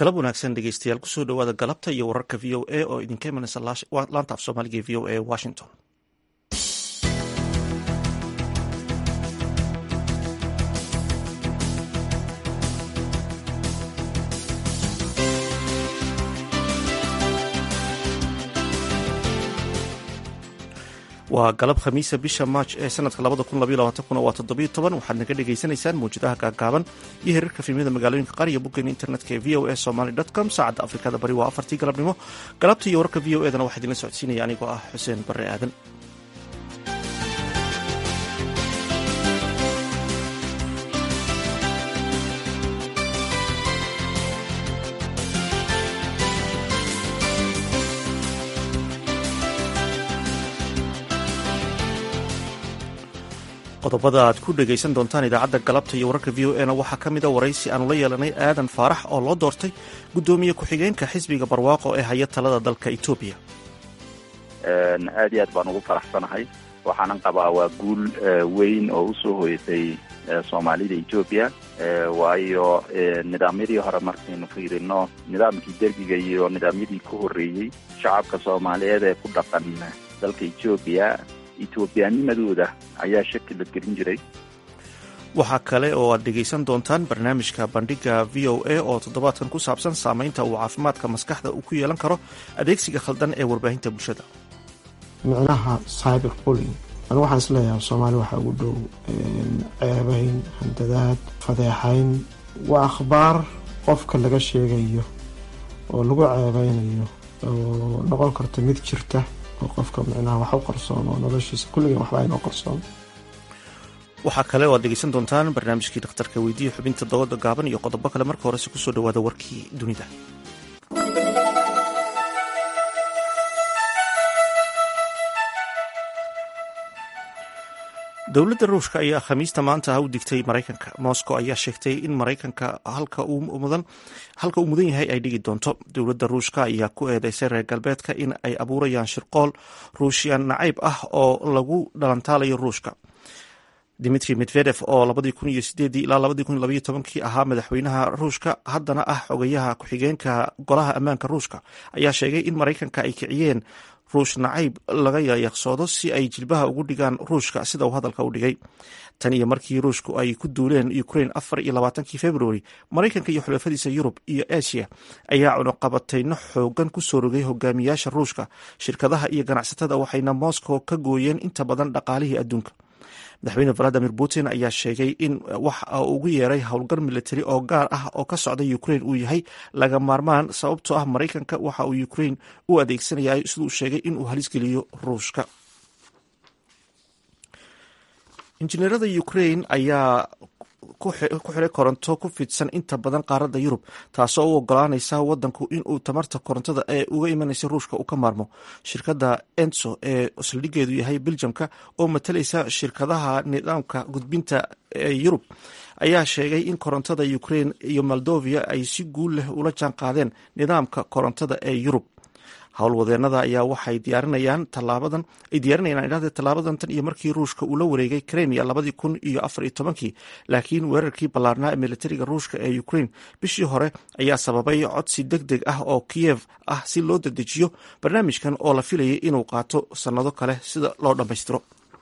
galab wanaagsan dhegeystayaal kusoo dhowaada galabta iyo wararka v o a oo idinka imanaysa laanta af soomaaliga e v o a washington waa galab khamiisa bisha maaj ee sanadka waa toddobiyo toban waxaad naga dhagaysanaysaan mawjadaha gaagaaban iyo hirarka fiimyada magaalooyinka qaar iyo boggeena internetka ee v o a somaly com saacadda afrikada bari waa afartii galabnimo galabta iyo wararka v o edana waxaa idinla socodsiinaya anigoo ah xuseen barre aadan qodobada aad ku dhegaysan doontaan idaacadda galabta iyo wararka v o e na waxaa ka mida waraysi aanu la yeelanay aadan faarax oo loo doortay guddoomiye ku-xigeenka xisbiga barwaaqo ee haya talada dalka etoobiya aad iyo aad baan ugu faraxsanahay waxaanan qabaa waa guul weyn oo usoo hoyatay soomaalida etoobiya waayo nidaamyadii hore markaynu fiirino nidaamkii dergiga iyo nidaamyadii ka horreeyey shacabka soomaaliyeed ee ku dhaqan dalka etoobiya etoobiyaanimadooda ayaa shaki la gelin jiray waxaa kale oo aad dhegaysan doontaan barnaamijka bandhiga v o a oo toddobaadkan ku saabsan saameynta uu caafimaadka maskaxda uu ku yeelan karo adeegsiga khaldan ee warbaahinta bulshada micnaha cyber bulling anigu waxaan isleeyahay soomaali waxaa ugu dhow ceebayn handadaad fadeexayn waa akhbaar qofka laga sheegayo oo lagu ceebeynayo oo noqon karta mid jirta oo qofka micnaha wax u qarsoon oo noloshiisa kulligan waxba aynoo qarsoon waxaa kale oo aad dhegaysan doontaan barnaamijkii dhakhtarka weydiiya xubinta dooda gaaban iyo qodobo kale marka horese kusoo dhawaada warkii dunida dowladda ruushka ayaa khamiista maanta ah u digtay maraykanka moscow ayaa sheegtay in maraykanka halka uu mudan yahay ay dhigi doonto dowladda ruushka ayaa ku eedeysay reer galbeedka in ay abuurayaan shirqool ruushyan nacayb ah oo lagu dhalantaalayo ruushka dimitri medvedef oo ilaa ahaa madaxweynaha ruushka haddana ah xogayaha ku-xigeenka golaha ammaanka ruushka ayaa sheegay in maraykanka ay kiciyeen ruush nacayb laga yayaqsoodo si ay jilbaha ugu dhigaan ruushka sida uu hadalka u dhigay tan iyo markii ruushku ay ku duuleen ukrain afar iyo labaatankii februari maraykanka iyo xulafadiisa yurub iyo aasiya ayaa cunuqabatayno xoogan ku soo rogay hogaamiyaasha ruushka shirkadaha iyo ganacsatada waxayna moscow ka gooyeen inta badan dhaqaalihii adduunka madaxweyne valadimir putin ayaa sheegay in wax ugu yeeray howlgal militari oo gaar ah oo ka socda ukrain uu yahay laga maarmaan sababtoo ah maraykanka waxa uu ukrain u adeegsanaya siduu sheegay inuu halisgeliyo ruushka injineerada ukrain ayaa ku xiray koronto ku fidsan inta badan qaaradda yurub taasoo u ogolaanaysa wadanku inuu tamarta korontada ee uga imanaysa ruushka uu ka maarmo shirkadda enso ee saldhigeedu yahay beljamka oo matalaysa shirkadaha nidaamka gudbinta ee yurub ayaa sheegay in korontada ukrain iyo moldovia ay si guul leh ula jaan qaadeen nidaamka korontada ee yurub howlwadeenada ayaa waxay diyaarinayaan talaabadan ay diyaarinayaan idhahde tallaabadan tan iyo markii ruushka uu la wareegay kremia labadii kun iyo afar iyo tobankii laakiin weerarkii ballaarnaa ee militariga ruushka ee ukrain bishii hore ayaa sababay codsi deg deg ah oo kiyev ah si loo dedejiyo barnaamijkan oo la filayay inuu qaato sannado kale sida loo dhammaystiro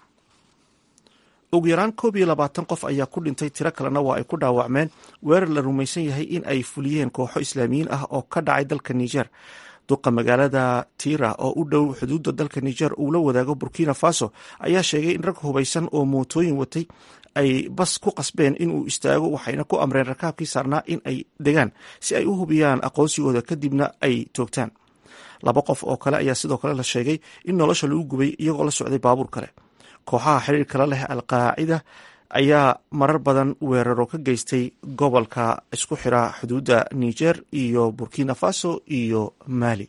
ugu yaraan koob iyo labaatan qof ayaa ku dhintay tiro kalena waa ay ku dhaawacmeen weerar la rumaysan yahay in ay fuliyeen kooxo islaamiyiin ah oo ka dhacay dalka niger duqa magaalada tira oo u dhow xuduudda dalka niger uu la wadaago burkina faso ayaa sheegay in rag hubaysan oo mootooyin watay ay bas ku qasbeen inuu istaago waxayna ku amreen rakaabkii saarnaa in ay degaan si ay u hubiyaan aqoonsigooda kadibna ay toogtaan laba qof oo kale ayaa sidoo kale la sheegay in nolosha lagu gubay iyagoo la socday baabuur kale kooxaha xiriirkala leh alqaacida ayaa marar badan weeraro ka geystay gobolka isku xira xuduudda niger iyo burkina faso iyo mali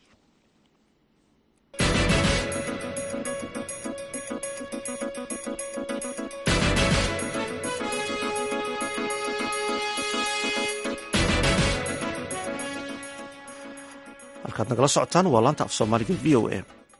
halkaad nagala socotaan waa laanta af soomaaliga v o a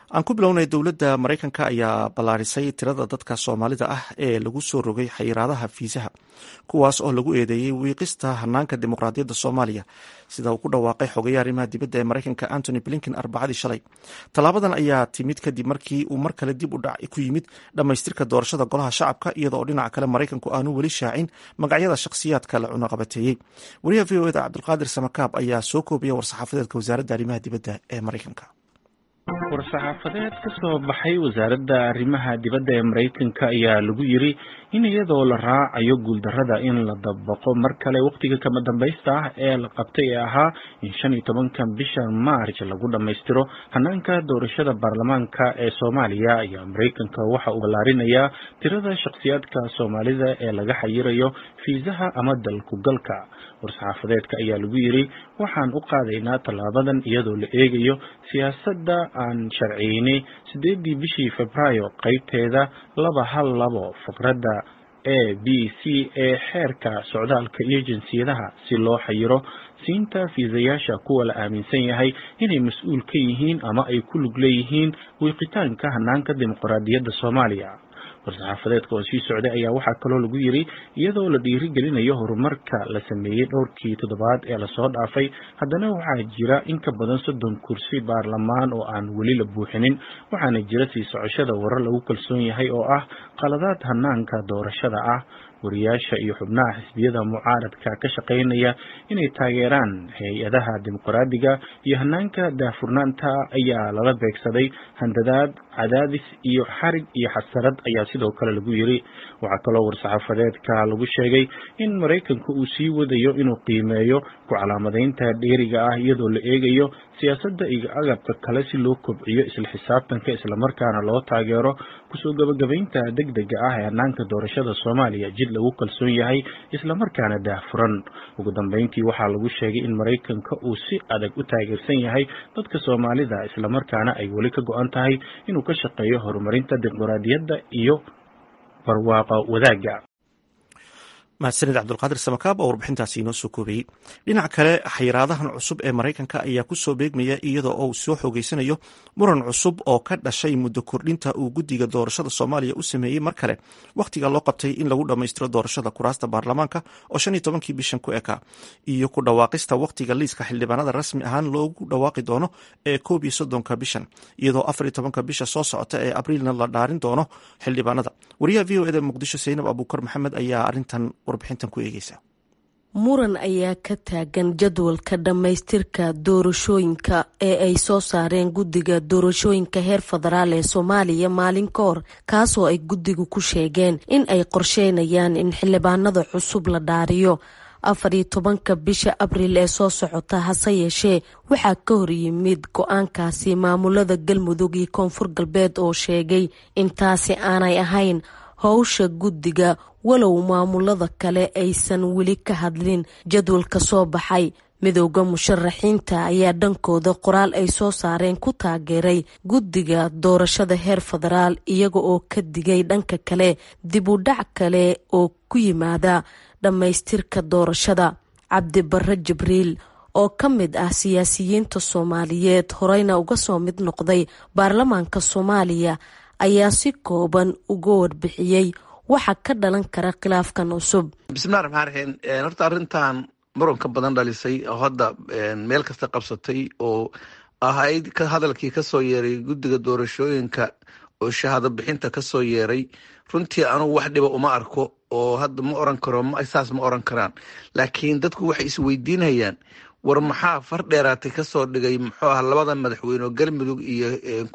aan ku bilownay dowladda maraykanka ayaa ballaarisay tirada dadka soomaalida ah ee lagu soo rogay xayiraadaha fiisaha kuwaas oo lagu eedeeyey wiiqista hanaanka dimuqraadiyadda soomaaliya sida uu ku dhawaaqay xogeya arrimaha dibadda ee maraykanka antony blinken arbacadii shalay tallaabadan ayaa timid kadib markii uu mar kale dib u dhac ku yimid dhammaystirka doorashada golaha shacabka iyada oo dhinaca kale maraykanku aanu weli shaacin magacyada shakhsiyaadka la cunaqabateeyey wariyaha v o eda cabdulqaadir samakaab ayaa soo koobaya war-saxaafadeedka wasaaradda arrimaha dibadda ee maraykanka war-saxaafadeed ka soo baxay wasaaradda arrimaha dibadda ee maraykanka ayaa lagu yiri in iyadoo la raacayo guuldarrada in la dabaqo mar kale wakhtiga kama dambaysta ah ee la qabtay ee ahaa in shan iyo tobankan bisha maarj lagu dhammaystiro hanaanka doorashada baarlamaanka ee soomaaliya ayaa maraykanka waxa uu ballaarinayaa tirada shakhsiyaadka soomaalida ee laga xayirayo fiisaha ama dalkugalka war-saxaafadeedka ayaa lagu yiri waxaan u qaadaynaa tallaabadan iyadoo la eegayo siyaasadda aan sharciyeynay sideedii bishii febraayo qaybteeda laba hal labo faqradda a b c ee xeerka socdaalka iyo jinsiyadaha si loo xayiro siinta fiisayaasha kuwa la aaminsan yahay inay mas-uul ka yihiin ama ay ku lug leeyihiin wiiqitaanka hanaanka dimuqraadiyadda soomaaliya war-saxaafadeedka oo sii socday ayaa waxaa kaloo lagu yiri iyadoo la dhiirigelinayo horumarka la sameeyey dhowrkii toddobaad ee lasoo dhaafay haddana waxaa jira in ka badan soddon kursi baarlamaan oo aan weli la buuxinin waxaana jira sii socoshada warar lagu kalsoon yahay oo ah qaladaad hanaanka doorashada ah wariyaasha iyo xubnaha xisbiyada mucaaradka ka shaqaynaya inay taageeraan hay-adaha dimuqraadiga iyo hanaanka daahfurnaanta ayaa lala beegsaday handadaad cadaadis iyo xarig iyo xasarad ayaa sidoo kale lagu yiri waxaa kaloo war-saxaafadeedka lagu sheegay in maraykanka uu sii wadayo inuu qiimeeyo ku calaamadeynta dheeriga ah iyadoo la eegayo siyaasadda iyo agabka kale si loo kobciyo isla xisaabtanka islamarkaana loo taageero kusoo gabagabaynta deg dega ah ee hanaanka doorashada soomaaliya jid lagu kalsoon yahay islamarkaana daahfuran ugu dambeyntii waxaa lagu sheegay in maraykanka uu si adag u taageersan yahay dadka soomaalida islamarkaana ay weli ka go-an tahay inuu ka shaqeeyo horumarinta dimuqraadiyadda iyo barwaaqa wadaagga mahadsanid cabdulqaadir samakaab oo warbixintaasi inoo soo koobayey dhinaca kale xayiraadahan cusub ee maraykanka ayaa kusoo beegmaya iyadoo uu soo xoogeysanayo muran cusub oo ka dhashay muddo kordhinta uu guddiga doorashada soomaaliya u sameeyey mar kale wakhtiga loo qabtay in lagu dhammaystiro doorashada kuraasta baarlamaanka oo shan iyo tobankii bishan ku eka iyo ku dhawaaqista wakhtiga liiska xildhibaanada rasmi ahaan loogu dhawaaqi doono ee koob iyo soddonka bishan iyadoo afar iyo tobanka bisha soo socota ee abriilna la dhaarin doono xildhibaanada wariyaha v o eda muqdisho saynab abuukar maxamed ayaa arintan warbixintan ku eegeysa muran ayaa ka taagan jadwalka dhammaystirka doorashooyinka ee ay soo saareen guddiga doorashooyinka heer federaal ee soomaaliya maalin ka hor kaasoo ay guddigu ku sheegeen in ay qorsheynayaan in xildhibaanada cusub la dhaariyo afar iyo tobanka bisha abriil ee soo socota hase yeeshee waxaa ka hor yimid go-aankaasi maamulada galmudug iyo koonfur galbeed oo sheegay in taasi aanay ahayn howsha guddiga walow maamulada kale aysan weli ka hadlin jadwalka soo baxay midowda musharaxiinta ayaa dhankooda qoraal ay soo saareen ku taageeray guddiga doorashada heer federaal iyaga oo ka digay dhanka kale dib u dhac kale oo ku yimaada dhammaystirka doorashada cabdibare jibriil oo ka mid ah siyaasiyiinta soomaaliyeed horeyna uga soo mid noqday baarlamaanka soomaaliya ayaa si kooban uga warbixiyey waxa ka dhalan kara khilaafkan cusub bismillahi raxmaan raxiim horta arrintan muranka badan dhalisay oo hadda meel kasta qabsatay oo ahayd hadalkii kasoo yeeray guddiga doorashooyinka oo shahaado bixinta kasoo yeeray runtii anugu wax dhiba uma arko oo hadda ma oran karo saas ma oran karaan laakiin dadku waxay isweydiinayaan war maxaa far dheeraatay kasoo dhigay muxuu ah labada madaxweyne oo galmudug iyo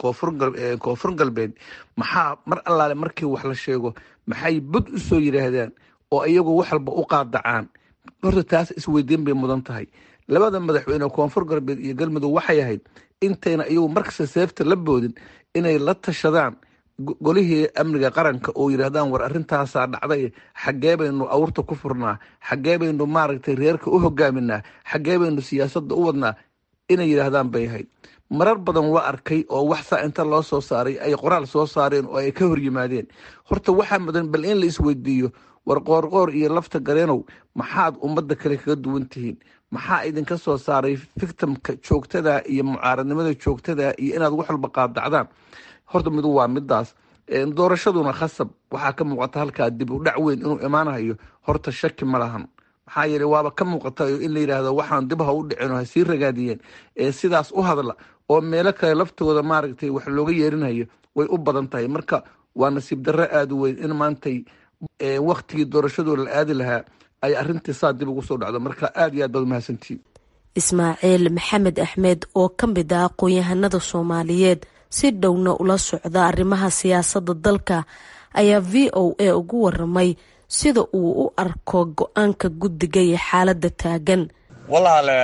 koonfur galbeed maxaa mar allaale markii wax la sheego maxay bud u soo yidhaahdaan oo iyagu wax walba u qaadacaan horta taas isweydiin bay mudan tahay labada madaxweyne koonfur galbeed iyo galmudug waxay ahayd intayna iyagu markasta seefta la boodin inay la tashadaan golihii amniga qaranka oo yidhaahdaan war arrintaasaa dhacday xaggee baynu awrta ku furnaa xaggee baynu maaragtay reerka u hogaaminaa xaggee baynu siyaasadda u wadnaa inay yidhaahdaan bay ahayd marar badan waa arkay oo wax saa inta loo soo saaray ay qoraal soo saareen oo ay ka hor yimaadeen horta waxaa mudan bal in la isweydiiyo war qoorqoor iyo lafta gareenow maxaad ummadda kale kaga duwan tihiin maxaa idinka soo saaray fictimka joogtada iyo mucaaradnimada joogtada iyo inaad wax walba qaadacdaan horta midu waa midaas doorashaduna khasab waxaa ka muuqata halkaa dib u dhac weyn inuu imaanayo horta shaki ma lahan maxaa yeele waaba ka muuqata in la yidhaahdo waxaan dib ha u dhicino ha sii ragaadiyeen ee sidaas u hadla oo meelo kale laftooda maaragtay wax looga yeerinayo way u badan tahay marka waa nasiib darro aada u weyn in maantay waktigii doorashadooda la aadi lahaa ay arintii saa dib ugu soo dhacdo marka aada iyo aad baad umahadsantihiin ismaaciil maxamed axmed oo ka mid ah aqoon-yahanada soomaaliyeed si dhowna ula socda arrimaha siyaasadda dalka ayaa v o a ugu waramay sida uu u arko go-aanka guddiga iyo xaaladda taagan walaale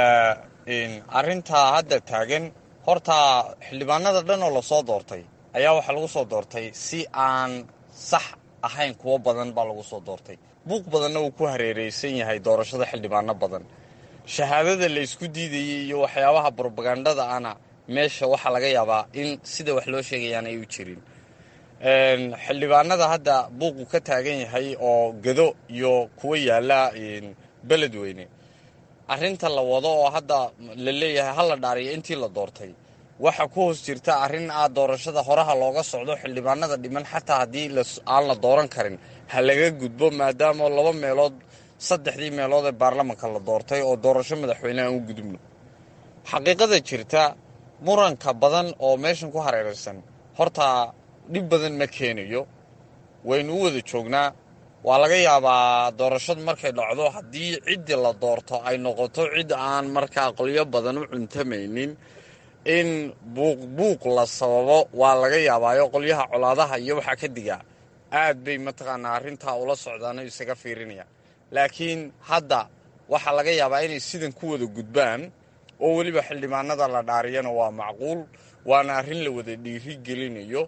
arintaa hadda taagan horta xildhibaanada dhan oo lasoo doortay ayaa waxaa lagu soo doortay si aan sax ahayn kuwo badan baa lagu soo doortay buuq badanna uu ku hareereysan yahay doorashada xildhibaano badan shahaadada la isku diidayay iyo waxyaabaha brobagandada ana meesha waxaa laga yaabaa in sida wax loo sheegayaan ay u jirin xildhibaanada hadda buuqu ka taagan yahay oo gado iyo kuwa yaala beledweyne arinta la wado oo hadda la leeyahay hala dhaariyo intii la doortay waxa ku hoos jirta arrin ah doorashada horaha looga socdo xildhibaanada dhiman xataa haddii aan la dooran karin ha laga gudbo maadaama laba meelood saddexdii meelood ee baarlamanka la doortay oo doorasho madaxweyne aan u gudubno xaqiiqada jirta muranka badan oo meeshan ku hareeraysan horta dhib badan ma keenayo waynu u wada joognaa waa laga yaabaa doorashadu markay dhacdo haddii ciddii la doorto ay noqoto cid aan markaa qolyo badan u cuntamaynin in buuq buuq la sababo waa laga yaabaayo qolyaha colaadaha iyo waxaa ka digaa aad bay mataqaanaa arrintaa ula socdaano isaga fiirinaya laakiin hadda waxaa laga yaabaa inay sidan ku wada gudbaan oo weliba xildhibaanada la dhaariyana waa macquul waana arrin la wada dhiiri gelinayo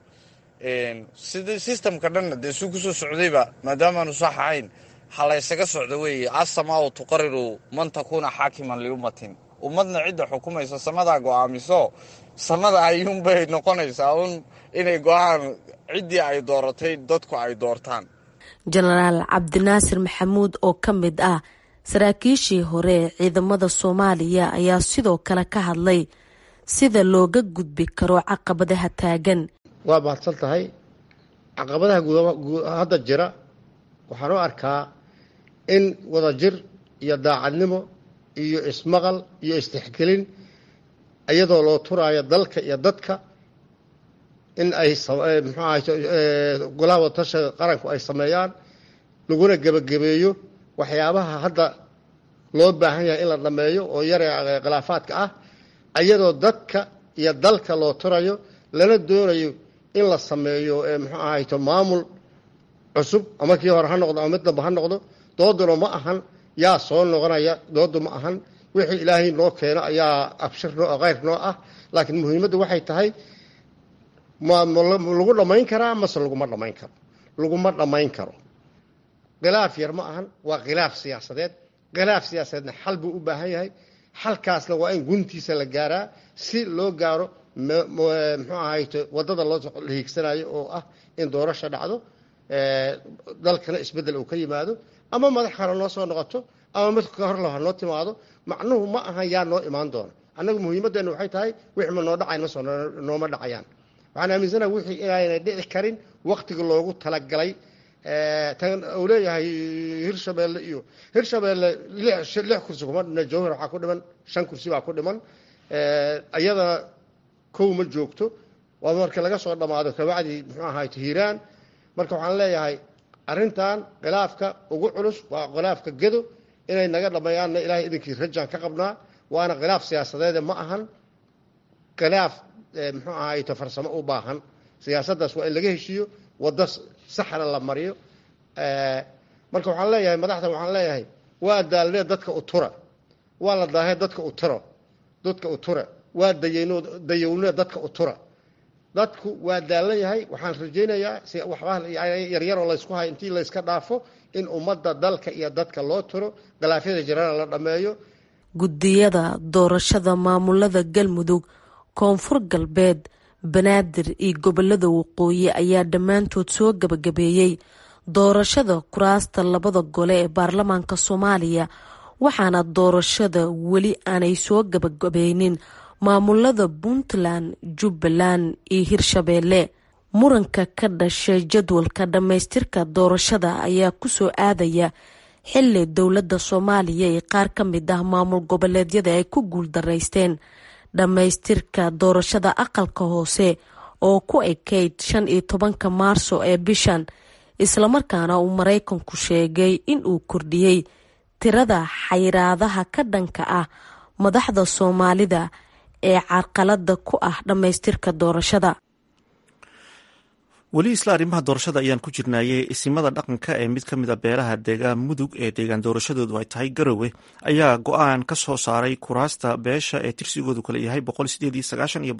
sida sistamka dhanna dee suu kusoo socdayba maadaamaanu sax ahayn ha la ysaga socdo weeye asamaau tuqariru man takuuna xaakiman liummatin ummadna cidda xukumaysa samadaa go-aamiso samada ayuunbay noqonaysaa un inay go-aan ciddii ay dooratay dadku ay doortaan jenaraal cabdinaasir maxamuud oo ka mid ah saraakiishii hore ee ciidamada soomaaliya ayaa sidoo kale ka hadlay sida looga gudbi karo caqabadaha taagan waa mahadsan tahay caqabadaha hadda jira waxaan u arkaa in wadajir iyo daacadnimo iyo ismaqal iyo istixgelin iyadoo loo turaayo dalka iyo dadka in ay muxuu ahay golaha wadatasha qaranku ay sameeyaan laguna gebagabeeyo waxyaabaha hadda loo baahan yahay in la dhameeyo oo yare khilaafaadka ah iyadoo dadka iyo dalka loo turayo lana doonayo in la sameeyo muxuu ahayto maamul cusub ama kii hore ha noqdo ama mid damba ha noqdo dooduna ma ahan yaa soo noqonaya doodu ma ahan wixii ilaahay noo keeno ayaa abshir noo khayr noo ah laakiin muhiimaddu waxay tahay ma lagu dhammayn karaa mase laguma dhammayn karo laguma dhammayn karo khilaaf yar ma ahan waa khilaaf siyaasadeed khilaaf siyaasadeedna xal buu u baahan yahay xalkaasna waa in guntiisa la gaaraa si loo gaaro muxuu ahayto waddada loo hiigsanayo oo ah in doorasho dhacdo dalkana isbeddel uu ka yimaado ama madax kale noo soo noqoto ama mid ka hor ha noo timaado macnuhu ma ahan yaa noo imaan doona annagu muhiimaddeenu waxay tahay wixii ma noo dhacayn masoo nooma dhacayaan waxaan aaminsanaha wixii inaanay dhici karin waktiga loogu talagalay tan uu leeyahay hirshabeelle iyo hirshabeelle lix kursi kuma dhina jawhar waxaa ku dhiman shan kursi baa ku dhiman iyadana kow ma joogto waa marka laga soo dhammaado kabacdii muxuu ahayto hiiraan marka waxaan leeyahay arrintan khilaafka ugu culus waa khilaafka gedo inay naga dhammeeyaanna ilaahay idinkii rajaan ka qabnaa waana khilaaf siyaasadeede ma ahan khilaaf muxuu ahayto farsamo u baahan siyaasaddaas waa in laga heshiiyo waddo saxna la mariyo marka waxaan leeyahay madaxdan waxaan leeyahay waa daalnee dadka u tura waa la daahee dadka u turo dadka u tura waa dayno dayownee dadka u tura dadku waa daalan yahay waxaan rajaynayaa si waxba yaryaroo laysku hayo intii layska dhaafo in ummadda dalka iyo dadka loo turo khilaafyada jirana la dhammeeyo guddiyada doorashada maamulada galmudug koonfur galbeed banaadir iyo gobolada waqooyi ayaa dhammaantood soo gabagabeeyey doorashada kuraasta labada gole ee baarlamaanka soomaaliya waxaana doorashada weli aanay soo gabagabeynin maamulada puntland jubbaland iyo hirshabeelle muranka ka dhashay jadwalka dhammaystirka doorashada ayaa kusoo aadaya xili dowladda soomaaliya ee qaar ka mid ah maamul goboleedyada ay ku guuldaraysteen dhammaystirka doorashada aqalka hoose oo ku ekayd shan iyo tobanka maarso ee bishan islamarkaana uu maraykanku sheegay in uu kordhiyey tirada xayiraadaha ka dhanka ah madaxda soomaalida ee carqalada ku ah dhammaystirka doorashada weli isla arrimaha doorashada ayaan ku jirnaayey isimada dhaqanka ee mid ka mid a beelaha deegaan mudug ee deegaan doorashadoodu ay tahay garowe ayaa go-aan ka soo saaray kuraasta beesha ee tirsigoodu kale yahay iyo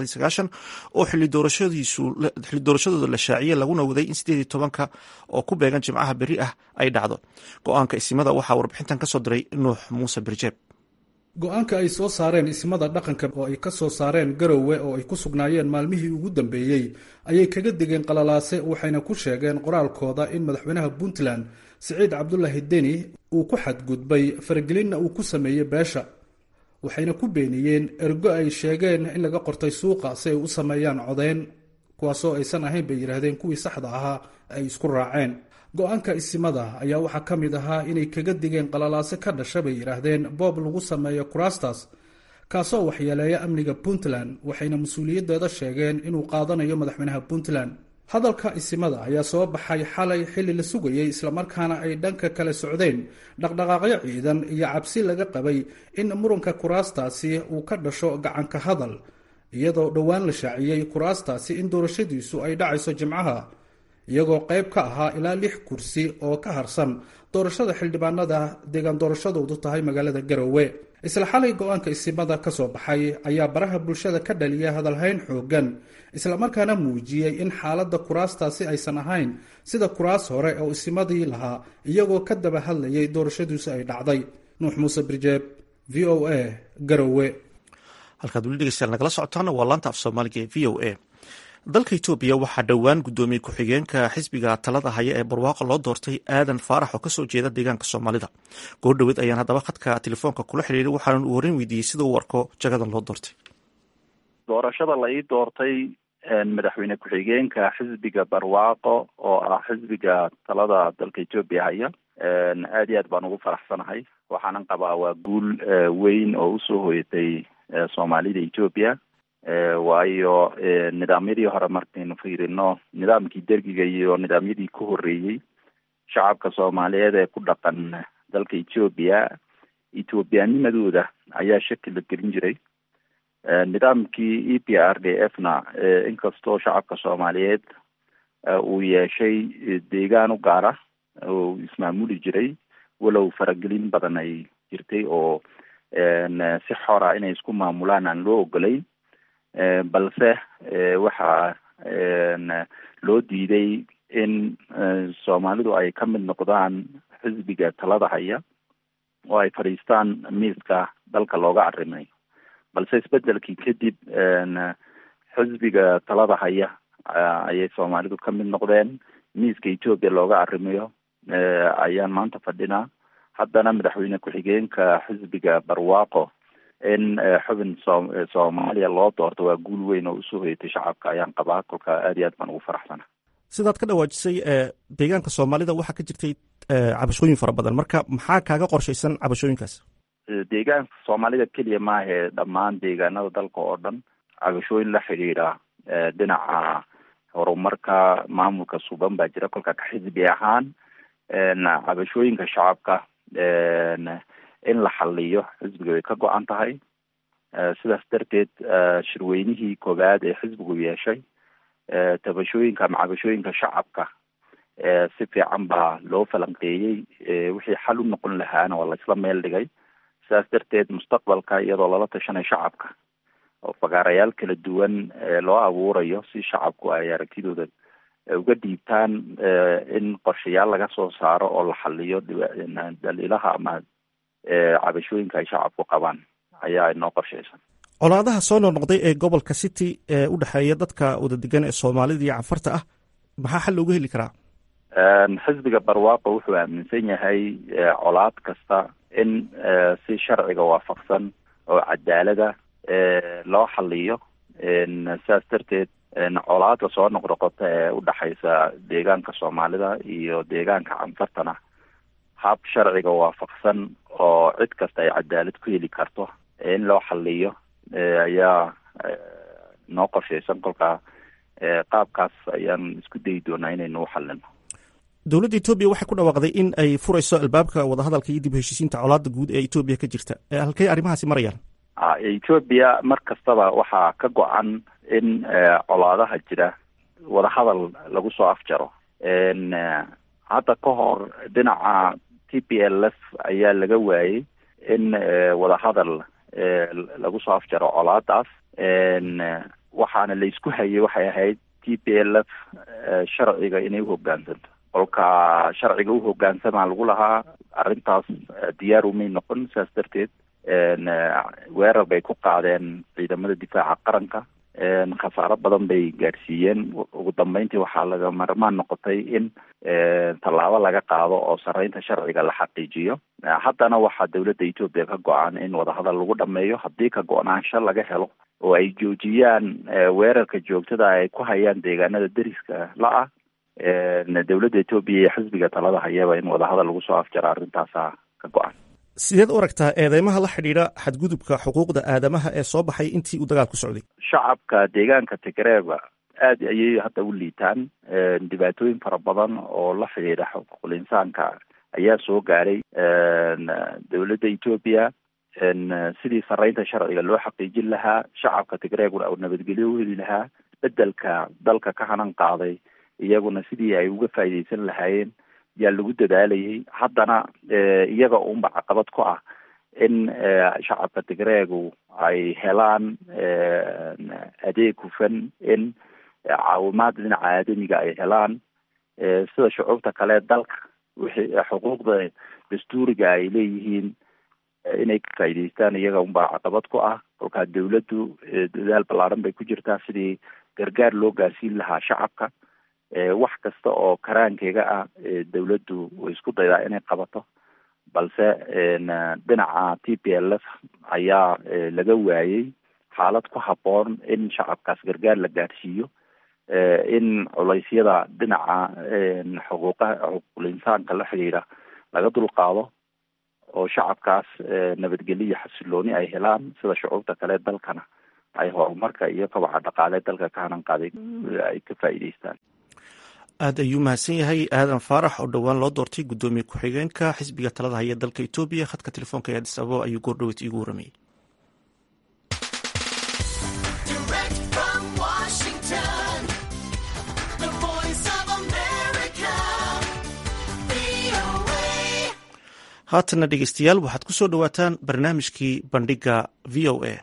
oo xili doorashadooda la shaaciyey laguna waday in sideed tobanka oo ku beegan jimcaha beri ah ay dhacdo go-aanka isimada waxaa warbixintan kasoo diray nuux muuse birjeeb go-aanka ay soo saareen ismada dhaqanka oo ay ka soo saareen garowe oo ay ku sugnaayeen maalmihii ugu dambeeyey ayay kaga degeen qalalaase waxayna ku sheegeen qoraalkooda in madaxweynaha puntland siciid cabdulaahi deni uu ku xadgudbay faragelinna uu ku sameeyey beesha waxayna ku beeniyeen ergo ay sheegeen in laga qortay suuqa si ay u sameeyaan codeyn kuwaasoo aysan ahayn bay yidhaahdeen kuwii saxda ahaa ay isku raaceen go-aanka isimada ayaa waxaa ka mid ahaa inay kaga digeen qalalaase ka dhasha bay yidhaahdeen boob lagu sameeyo kuraastaas kaasoo waxyeeleeya amniga puntland waxayna mas-uuliyaddeeda sheegeen inuu qaadanayo madaxweynaha puntland hadalka isimada ayaa soo baxay xalay xilli la sugayey islamarkaana ay dhanka kale socdeen dhaqdhaqaaqyo ciidan iyo cabsi laga qabay in muranka kuraastaasi uu ka dhasho gacanka hadal iyadoo dhowaan la shaaciyey kuraastaasi in doorashadiisu ay dhacayso jimcaha iyagoo qayb ka ahaa ilaa lix kursi oo ka harsan doorashada xildhibaanada deegaan doorashadoodu tahay magaalada garowe isla xalay go-aanka isimada ka soo baxay ayaa baraha bulshada ka dhaliya hadalhayn xoogan islamarkaana muujiyey in xaaladda kuraastaasi aysan ahayn sida kuraas hore oo isimadii lahaa iyagoo ka daba hadlayay doorashadiisu ay dhacday nuux muuse birjeeb v o a garowe halkaad weli dhegeystayaal nagala socotaana waa laanta af soomaaliga ee v o a dalka etoobiya waxaa dhowaan guddoomiye ku-xigeenka xisbiga talada haya ee barwaaqo loo doortay aadan faarax oo kasoo jeeda deegaanka soomaalida goordhoweed ayaan haddaba khadka telefoonka kula xiriiray waxaana uu horreyn weydiiyey sida uu arko jagadan loo doortay doorashada la ii doortay madaxweyne ku-xigeenka xisbiga barwaaqo oo ah xisbiga talada dalka etoobiya haya aad iyo aad baan ugu faraxsanahay waxaanan qabaa waa guul weyn oo usoo hoyatay soomaalida etoobiya waayo nidaamyadii hore markaynu fiirino nidaamkii dergiga iyo nidaamyadii ku horreeyey shacabka soomaaliyeed ee ku dhaqan dalka etoobiya ethoobiyaanimadooda ayaa shaki la gelin jiray nidaamkii e p r d f na inkastoo shacabka soomaaliyeed uu yeeshay deegaan u gaara oo ismaamuli jiray walow faragelin badan ay jirtay oo si xora inay isku maamulaan aan loo ogolayn balse waxaa loo diiday in soomaalidu ay ka mid noqdaan xisbiga talada haya oo ay fadhiistaan miiska dalka looga arrimayo balse isbedelkii kadib xisbiga talada haya ayay soomaalidu ka mid noqdeen miiska etoobiya looga arrimayo ayaan maanta fadhinaa haddana madaxweyne ku-xigeenka xisbiga barwaaqo in xubin so soomaaliya loo doorto waa guul weyn oo usoo hoyatay shacabka ayaan qabaa kolka aad iyo aad baan ugu faraxsana sidaad ka dhawaajisay deegaanka soomaalida waxaa ka jirtay cabashooyin fara badan marka maxaa kaaga qorshaysan cabashooyinkaas deegaanka soomaalida keliya maahe dhammaan deegaanada dalka oo dhan cabashooyin la xidhiidha dhinaca horumarka maamulka suban baa jira kolka ka xisbi ahaan cabashooyinka shacabka in la xaliyo xisbiga way ka go-an tahay sidaas darteed shirweynihii koowaad ee xisbigu yeeshay tabashooyinka ama cabashooyinka shacabka si fiican baa loo falanqeeyey wixii xal u noqon lahaana waa laisla meel dhigay sidaas darteed mustaqbalka iyadoo lala tashanay shacabka oo fagaarayaal kala duwan loo abuurayo si shacabku ay aragtidooda uga dhiibtaan in qorshayaal laga soo saaro oo la xaliyo daliilaha ama cabashooyinka ay shacabku qabaan ayaa inoo qorshaysan colaadaha soo noqnoqday ee gobolka city ee u dhexeeya dadka wada degan ee soomaalida iyo canfarta ah maxaa xal looga heli karaa xisbiga barwaaqo wuxuu aaminsan yahay colaad kasta in si sharciga waafaqsan oo cadaalada loo xaliyo sidaas darteed colaada soo noqnoqota ee udhexaysa deegaanka soomaalida iyo deegaanka canfartana hab sharciga waafaqsan oo cid kasta ay cadaalad ku heli karto in loo xaliyo ayaa noo qorshaysan kolkaa qaabkaas ayaan isku dayi doonaa inaynu u xalino dowladda etoobiya waxay ku dhawaaqday in ay furayso albaabka wadahadalka iyo dib heshiisiinta colaada guud ee etoobiya ka jirta halkey arrimahaasi marayaan etoobiya mar kastaba waxaa ka go-an in colaadaha jira wadahadal lagu soo afjaro hadda ka hor dhinaca t p l f ayaa laga waayey in wadahadal lagu soo afjaro colaadaas waxaana la isku hayay waxay ahayd t p l f sharciga inay uhogaansanto kolka sharciga uhogaansamaa lagu lahaa arrintaas diyaar umay noqon sidaas darteed weerar bay ku qaadeen ciidamada difaaca qaranka khasaaro badan bay gaadhsiiyeen ugu dambeyntii waxaa laga marmaan noqotay in tallaabo laga qaado oo sareynta sharciga la xaqiijiyo haddana waxaa dowladda etoobiya ka go-an in wadahadal lagu dhameeyo haddii ka go-naansho laga helo oo ay joojiyaan weerarka joogtada ay ku hayaan deegaanada deriska la-ah dowladda etoobiya iyo xisbiga talada hayaba in wadahadal lagu soo afjaro arrintaasa ka go-an sideed u aragtaa eedeymaha la xidhiidha xadgudubka xuquuqda aadamaha ee soo baxay intii uu dagaal ku socday shacabka deegaanka tigreeba aada ayay hadda u liitaan dhibaatooyin fara badan oo la xidhiidha xuquuqul insaanka ayaa soo gaaray dowladda etoobiya sidii sareynta sharciga loo xaqiijin lahaa shacabka tigreeguna u nabadgelyo u heli lahaa bedelka dalka ka hanan qaaday iyaguna sidii ay uga faa'iideysan lahaayeen yaa lagu dadaalayay haddana iyaga unba caqabad ku ah in shacabka tigreegu ay helaan adeeg hufan in caawimaad dhinaca aadamiga ay helaan sida shucuubta kale dalka wixii xuquuqda dastuuriga ay leeyihiin inay ka faa'iideystaan iyaga unbaa caqabad ku ah kolkaa dawladdu dadaal ballaaran bay ku jirtaa sidii gargaar loo gaarsiin lahaa shacabka wax kasta oo karaankeega ah dawladdu way isku daydaa inay qabato balse dhinaca t p l f ayaa laga waayey xaalad ku habboon in shacabkaas gargaar la gaadhsiiyo in culeysyada dhinaca xuquuqaha xuquuqul insaanka la xidhiidha laga dulqaado oo shacabkaas nabadgelyo iyo xasilooni ay helaan sida shucuubta kale dalkana ay horumarka iyo kabaca dhaqaale dalka ka hanan qaaday ay ka faa'iideystaan aad ayuu mahadsan yahay aadan faarax oo dhowaan loo doortay guddoomiye ku-xigeenka xisbiga talada haya dalka etoobiya khadka telefoonka ee adis ababa ayuu goordhowet iigu waramayey haatana dhegeystayaal waxaad ku soo dhowaataan barnaamijkii bandhiga v o a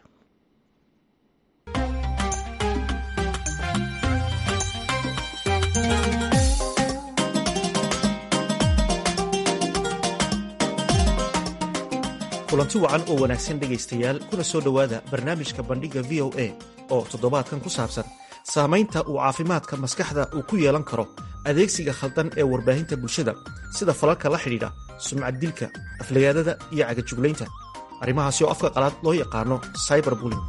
kulanti wacan oo wanaagsan dhegaystayaal kuna soo dhowaada barnaamijka bandhigga v o a oo toddobaadkan ku saabsan saamaynta uu caafimaadka maskaxda uu ku yeelan karo adeegsiga khaldan ee warbaahinta bulshada sida falalka la xidhiidha sumcad dilka aflagaadada iyo cagajuglaynta arrimahaasi oo afka qalaad loo yaqaano cyber bulling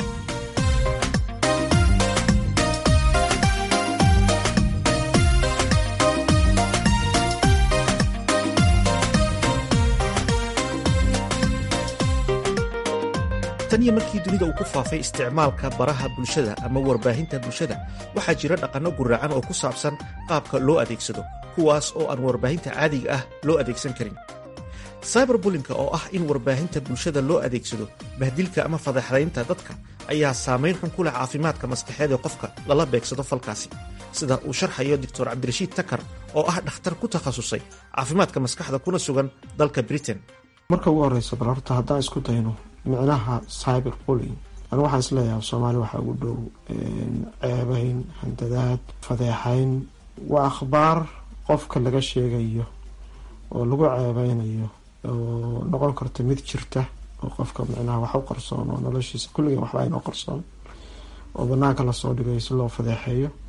tan iyo markii dunida uu ku faafay isticmaalka baraha bulshada ama warbaahinta bulshada waxaa jira dhaqanno guraacan oo ku saabsan qaabka loo adeegsado kuwaas oo aan warbaahinta caadiga ah loo adeegsan karin cyberbulinka oo ah in warbaahinta bulshada loo adeegsado bahdilka ama fadeexdaynta dadka ayaa saamayn xun ku leh caafimaadka maskaxeed ee qofka lala beegsado falkaasi sida uu sharxayo doctor cabdirashiid takar oo ah dhakhtar ku takhasusay caafimaadka maskaxda kuna sugan dalka britain marka ugu horeysa bal horta haddaan isku dayno micnaha cyber bulling anu waxaan isleeyahay soomaali waxaa ugu dhow ceebeyn handadaad fadeexayn waa akhbaar qofka laga sheegayo oo lagu ceebeynayo oo noqon karta mid jirta oo qofka micnaha wax u qarsoon oo noloshiisa kulligan waxba aynoo qarsoon oo banaanka lasoo dhigayo si loo fadeexeeyo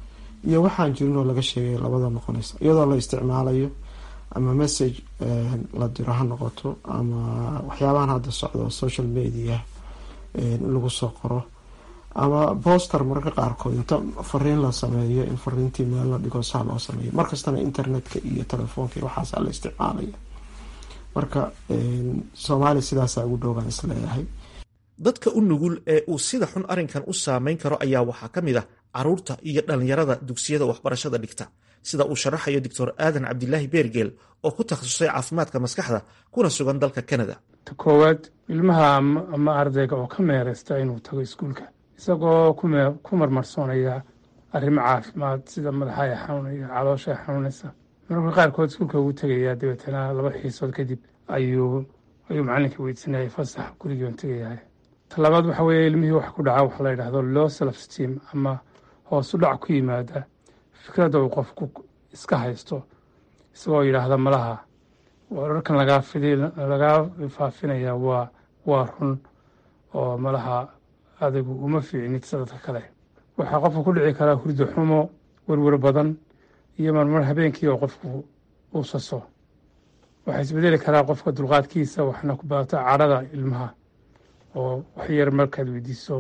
iyo waxaan jirin oo laga sheegay labada noqonaysa iyadoo la isticmaalayo ama message la diro ha noqoto ama waxyaabahan hadda socdo social media in lagu soo qoro ama boster mararka qaarkood inta fariin la sameeyo in fariintii meel la dhigo saa loo sameeyo markastana internetka iyo telefoonka iyo waxaasa la isticmaalaya marka soomaaliya sidaasaa ugu dhowbaan isleeyahay dadka u nugul ee uu sida xun arrinkan u saameyn karo ayaa waxaa ka mid ah caruurta iyo dhallinyarada dugsiyada waxbarashada dhigta sida uu sharaxayo doctor aadan cabdilaahi beergeel oo ku takhasusay caafimaadka maskaxda kuna sugan dalka canada ta koowaad ilmaha ama ardayga oo ka meereysta inuu tago iskuulka isagoo ku marmarsoonaya arrimo caafimaad sida madaxaya xanuunaya caloosha xanuunaysa mararka qaarkood iskuulka ugu tegayaa dabeetana laba xiisood kadib ayuu ayuu macalinka weydisanayay fasax gurigii on tegayahay talabaad waxa weeye ilmihii wax ku dhaca waxaa la yidhahdo low self steam ama hoos u dhac ku yimaada fikradda uu qofku iska haysto isagoo yidhaahda malaha wararkan lagaa fidi lagaa faafinaya waa waa run oo malaha adigu uma fiicnid sadadka kale waxaa qofka ku dhici karaa hurdo xumo werwer badan iyo marmar habeenkii oo qofku uu saso waxaa isbedeli karaa qofka dulqaadkiisa waxna ku badato cadhada ilmaha oo wax yar markaad weydiiso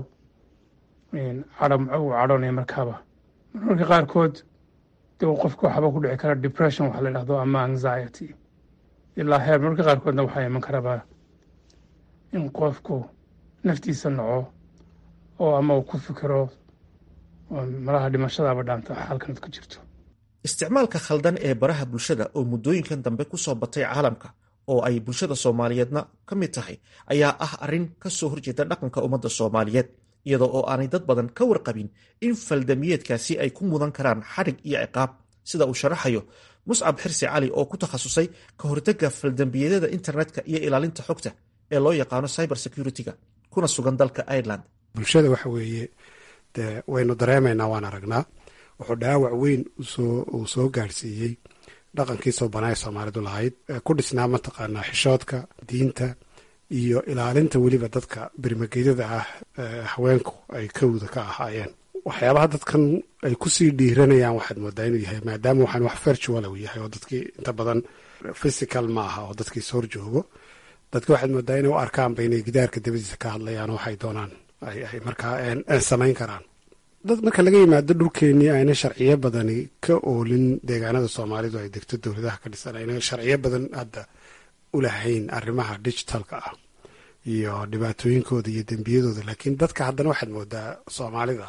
cadho uu cadhoonaya markaaba marmarka qaarkood de qofka waxba ku dhici kara depression waxa la dhahdo ama anxiety ilaa heer marmarka qaarkoodna waxaa iman karaba in qofku naftiisa naco oo ama uu ku fikiro malaha dhimashadaaba dhaanta xaalkanad ku jirto isticmaalka khaldan ee baraha bulshada oo muddooyinkan dambe ku soo batay caalamka oo ay bulshada soomaaliyeedna ka mid tahay ayaa ah arrin ka soo horjeeda dhaqanka ummadda soomaaliyeed iyadoo oo aanay dad badan ka warqabin in faldamiyeedkaasi ay ku mudan karaan xadhig iyo ciqaab sida uu sharaxayo muscab xirsi cali oo ku takhasusay ka hortagga faldambiyadada internetka iyo ilaalinta xogta ee loo yaqaano cyber security-ga kuna sugan dalka ireland bulshada waxa weeye de waynu dareemaynaa waan aragnaa wuxuu dhaawac weyn uu soo gaadhsiiyey dhaqankii soo banaa soomaalidu lahayd ku dhisnaa mataqaanaa xishoodka diinta iyo ilaalinta weliba dadka birmagedyada ah haweenku ay kawda ka ahaayeen waxyaabaha dadkan ay kusii dhiiranayaan waxaad moodaa inuu yahay maadaama waxaan wax virtual u yahay oo dadkii inta badan physical ma aha oo dadkii soor joogo dadki waxaad moodaa inay u arkaanba inay gidaarka dabadiisa ka hadlayaan oo waxay doonaan ay markaa samayn karaan dad marka laga yimaado dhulkeenii ayna sharciyo badani ka oolin deegaanada soomaalidu ay degto dowladaha ka dhisan ayna sharciyo badan hadda u lahayn arrimaha digitalka ah iyo dhibaatooyinkooda iyo dembiyadooda laakiin dadka haddana waxaad moodaa soomaalida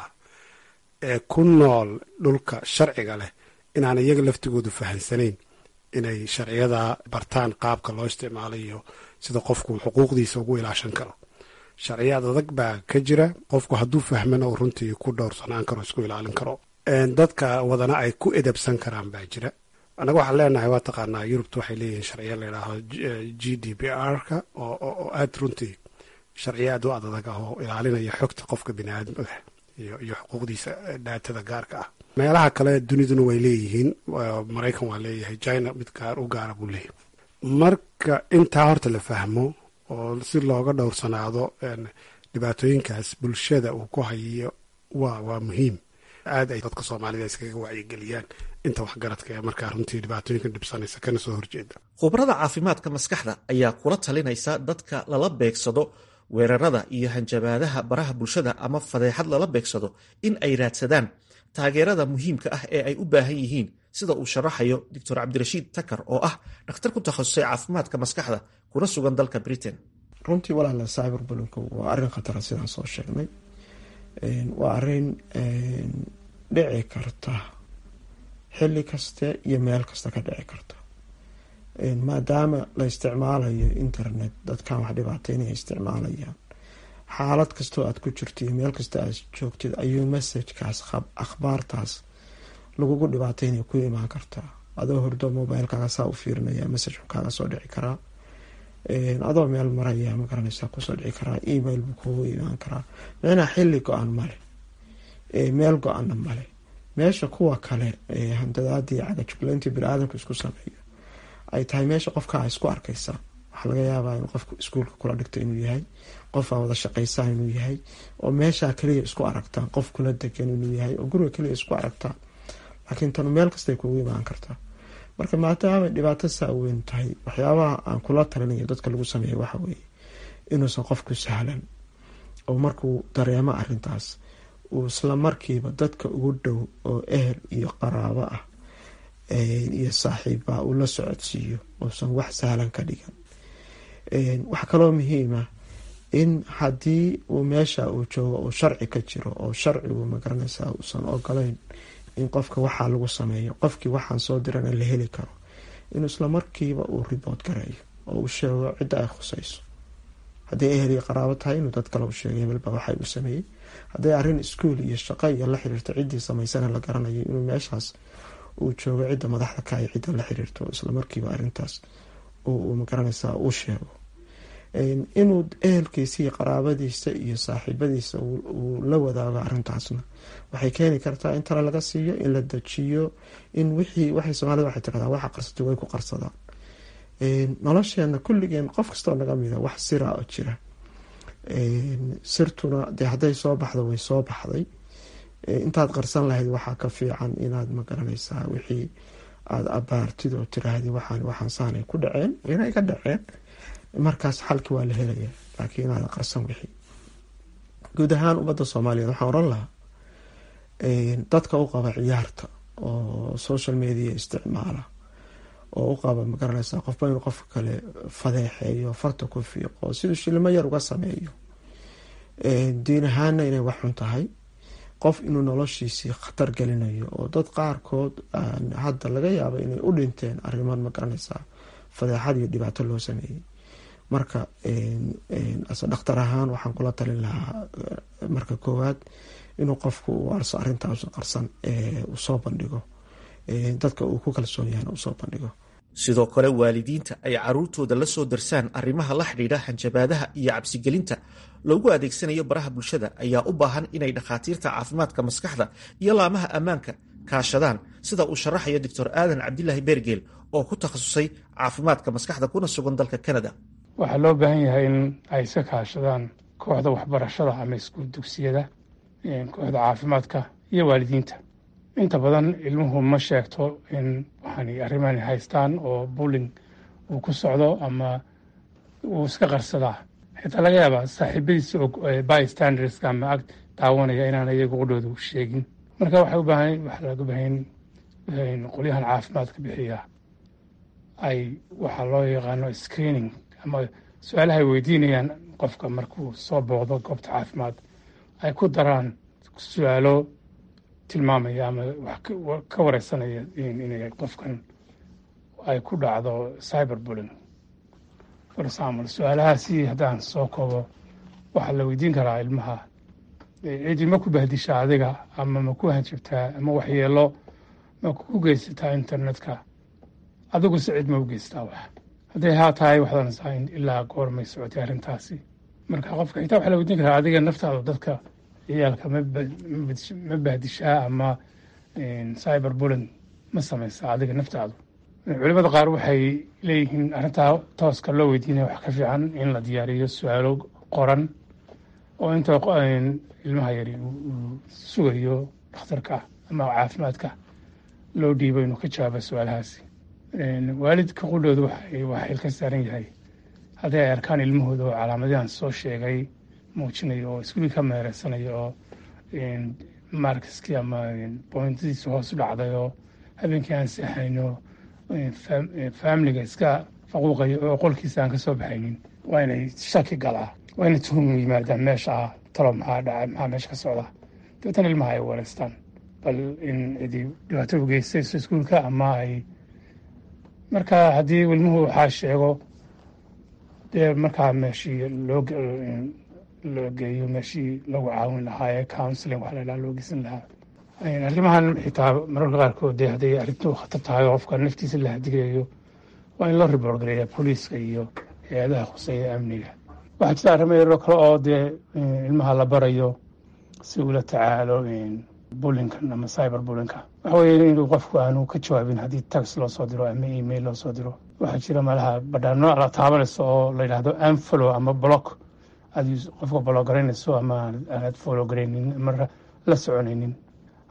ee ku nool dhulka sharciga leh inaan iyaga laftigoodu fahansanayn inay sharciyada bartaan qaabka loo isticmaalo iyo sida qofku xuquuqdiisa ugu ilaashan karo sharciyaad adag baa ka jira qofku hadduu fahmana uu runtii ku dhowrsanaan karo isku ilaalin karo dadka wadana ay ku edabsan karaan baa jira annaga waxaan leenahay waa taqaanaa yurubta waxay leeyihiin sharciya layidhaaho g d p r-ka oo aada runtii sharciya aad u adadag ah oo ilaalinaya xogta qofka biniaadamada iyo iyo xuquuqdiisa dhaatada gaarka ah meelaha kale duniduna way leeyihiin maraykan waa leeyahay china mid gaar u gaara buu leeyahay marka intaa horta la fahmo oo si looga dhowrsanaado dhibaatooyinkaas bulshada uu ku hayo waa waa muhiim aad ay dadka soomaalida iskaga wacyigeliyaan inta waxgaradka ee markaa runtii dhibaatooyinka dhibsanaysa kana soo horjeeda khubarada caafimaadka maskaxda ayaa kula talinaysa dadka lala beegsado weerarada iyo hanjabaadaha baraha bulshada ama fadeexad lala beegsado in ay raadsadaan taageerada muhiimka ah ee ay u baahan yihiin sida uu sharaxayo doctor cabdirashiid takar oo ah dhakhtar ku takhasusay caafimaadka maskaxda kuna sugan dalka britain runtii walaala cyber bulinku waa arrin khatara sidaan soo sheegnay waa arrin dhici karta xilli kaste iyo meel kasta ka dhici karta maadaama la isticmaalayo internet dadkan wax dhibaateynaya isticmaalayaan xaalad kastoo aad ku jirto iyo meel kasta aad joogtid ayuu messajkaas akhbaartaas lagugu dhibaateynaya ku imaan kartaa adoo hordo mobilekaaga saa u fiirinaya message kaaga soo dhici karaa adoo meel maraya magaranaysa kusoo dhici karaa email buu kugu imaan karaa micnaa xilli go-an male meel go-ana male meesha kuwa kale handadaadii cagajuglayntii bini-aadamka isku sameeyo ay tahay meesha qofkaa isku arkaysaa waxaa laga yaabaa in qofka iskuulka kula dhigto inuu yahay qof aa wada shaqaysaan inuu yahay oo meeshaa kaliya isku aragtaan qof kula degan inuu yahay oo guriga kaliya isku aragtaan laakiin tanu meel kastay kugu imaan kartaa marka maadaamay dhibaato saa weyn tahay waxyaabaha aan kula talinayo dadka lagu sameeya waxa weeye inuusan qofku sahlan oo markuu dareemo arintaas uu isla markiiba dadka ugu dhow oo ehel iyo qaraabo ah iyo saaxiibbaa uu la socodsiiyo uusan wax sahlan ka dhigan waxaa kaloo muhiima in haddii uu meesha uu joogo uu sharci ka jiro oo sharcigu magaranaysaa uusan ogolayn in qofka waxaa lagu sameeyo qofkii waxaan soo dirana la heli karo inuu isla markiiba uu ribood gareeyo oo uu sheego cidda ay khusayso hadday ehel iyo qaraabo tahay inuu dad kale u sheegay hebelba waxay u sameeyey hadday arrin iskuol iyo shaqo iyo la xiriirto ciddii samaysana la garanayo inuu meeshaas uu joogo cidda madaxda ka ay cidda la xiriirto isla markiiba arrintaas uu magaranaysaa u sheego inuu ehelkiisa iyo qaraabadiisa iyo saaxiibadiisa uu la wadaago arrintaasna waxay keeni kartaa in tale laga siiyo in la dejiyo in wixii waxay soomaalida waxay tiradaa waxa qarsatay way ku qarsadaan nolosheena kulligeen qof kastoo naga mida wax sira oo jira sirtuna dee hadday soo baxdo way soo baxday intaad qarsan lahayd waxaa ka fiican inaad magaranaysaa wixii aada abaartid oo tiraahdi waxaan waxaan saanay ku dhaceen inay ka dhaceen markaas xalki waa la helaya laakiin inaada qarsan wixii guud ahaan ummadda soomaaliyeed waxaan oran lahaa dadka u qaba ciyaarta oo social media isticmaala oo u qaba magaranaysaa qofba inuu qofka kale fadeexeeyo farta ku fiiqo siduu shilimo yar uga sameeyo diin ahaana inay wax xun tahay qof inuu noloshiisii khatar gelinayo oo dad qaarkood hadda laga yaaba inay u dhinteen arriman magaranaysaa fadeexad iyo dhibaato loo sameeyey marka ase dhakhtar ahaan waxaan kula talin lahaa marka koowaad inuu qofku u arso arrintaas qarsan uu soo bandhigo dadka uu ku kalsoon yahana uu soo bandhigo sidoo kale waalidiinta ay caruurtooda la soo darsaan arrimaha la xidhiidha hanjabaadaha iyo cabsigelinta loogu adeegsanayo baraha bulshada ayaa u baahan inay dhakhaatiirta caafimaadka maskaxda iyo laamaha ammaanka kaashadaan sida uu sharaxayo doctor aadan cabdilaahi beergeel oo ku takhasusay caafimaadka maskaxda kuna sugan dalka canada waxaa loo baahan yahay in ay iska kaashadaan kooxda waxbarashada ama iskuul dugsiyada kooxda caafimaadka iyo waalidiinta inta badan ilmuhu ma sheegto in waxaan arrimahan haystaan oo bulling uu ku socdo ama uu iska qarsadaa xitaa laga yaabaa saaxiibadiisa bystanderska ama ag daawanaya inaan iyagu qudhoodu sheegin marka waxay u baahan waxaa laga baahan qolyahan caafimaadka bixiya ay waxaa loo yaqaano screening ama su-aalaha ay weydiinayaan qofka markuu soo booqdo goobta caafimaad ay ku daraan su-aalo tilmaamaya ama wax ka wareysanaya inay qofkan ay ku dhacdo cyber bulling for example su-aalahaasi haddaan soo koobo waxaa la weydiin karaa ilmaha cidi ma ku bahdishaa adiga ama ma ku hanjabtaa ama waxyeelo ma ku geysataa internetka adiguse cid ma u geystaa wax hadday haa tahay waxdanaysaa in ilaa goormay socotay arrintaasi marka qofka xitaa waxaa la weydiin karaa adiga naftaada dadka ciyaalka ma bahdishaa ama cyber bulling ma samaysaa adiga naftaadu culimada qaar waxay leeyihiin arrintaa tooska loo weydiinaya wax ka fiican in la diyaariyo su-aalo qoran oo inta ilmaha yari uu sugayo dhakhtarka ama caafimaadka loo dhiibo inuu ka jawaabo su-aalahaasi waalidka qudhooda waa xil ka saaran yahay haddii ay arkaan ilmahooda oo calaamadahan soo sheegay muujinayo oo iskuulii ka meereysanayo oo markiskii ama bointadiisi hoos u dhacday oo habeenkii aan seexayno faamiliga iska faquuqayo oo qolkiisa aan ka soo baxaynin waa inay shaki galaa waa inay tuhum yimaadaan meesha ah talo maxaa dhaca maxaa meesha ka socda dabeetana ilmaha ay wareystaan bal in cidi dhibaato u geystayso iskuulka ama ay marka haddii ilmuhu waxaa sheego dee markaa meeshii loo loo geeyo meeshii lagu caawin lahaa ee counseling waxa la dhaha loo geysan lahaa arrimahan xitaa mararka qaarkood dee hadday arrintu khatar tahay oo qofka naftiisa la hadigayo waa in loo report gareeya booliiska iyo hay-adaha khuseeya amniga waxaa jira arrimo yaroo kale oo dee ilmaha la barayo si ula tacaalo bullinkan ama cyber bullinka waxa weeye inuu qofku aanu ka jawaabin haddii tax loo soo diro ama email loo soo diro waxaa jira malaha badhaano la taabanayso oo la yidhaahdo anfollow ama block aad qofka block garaynayso ama aanad follow garaynin ama la soconaynin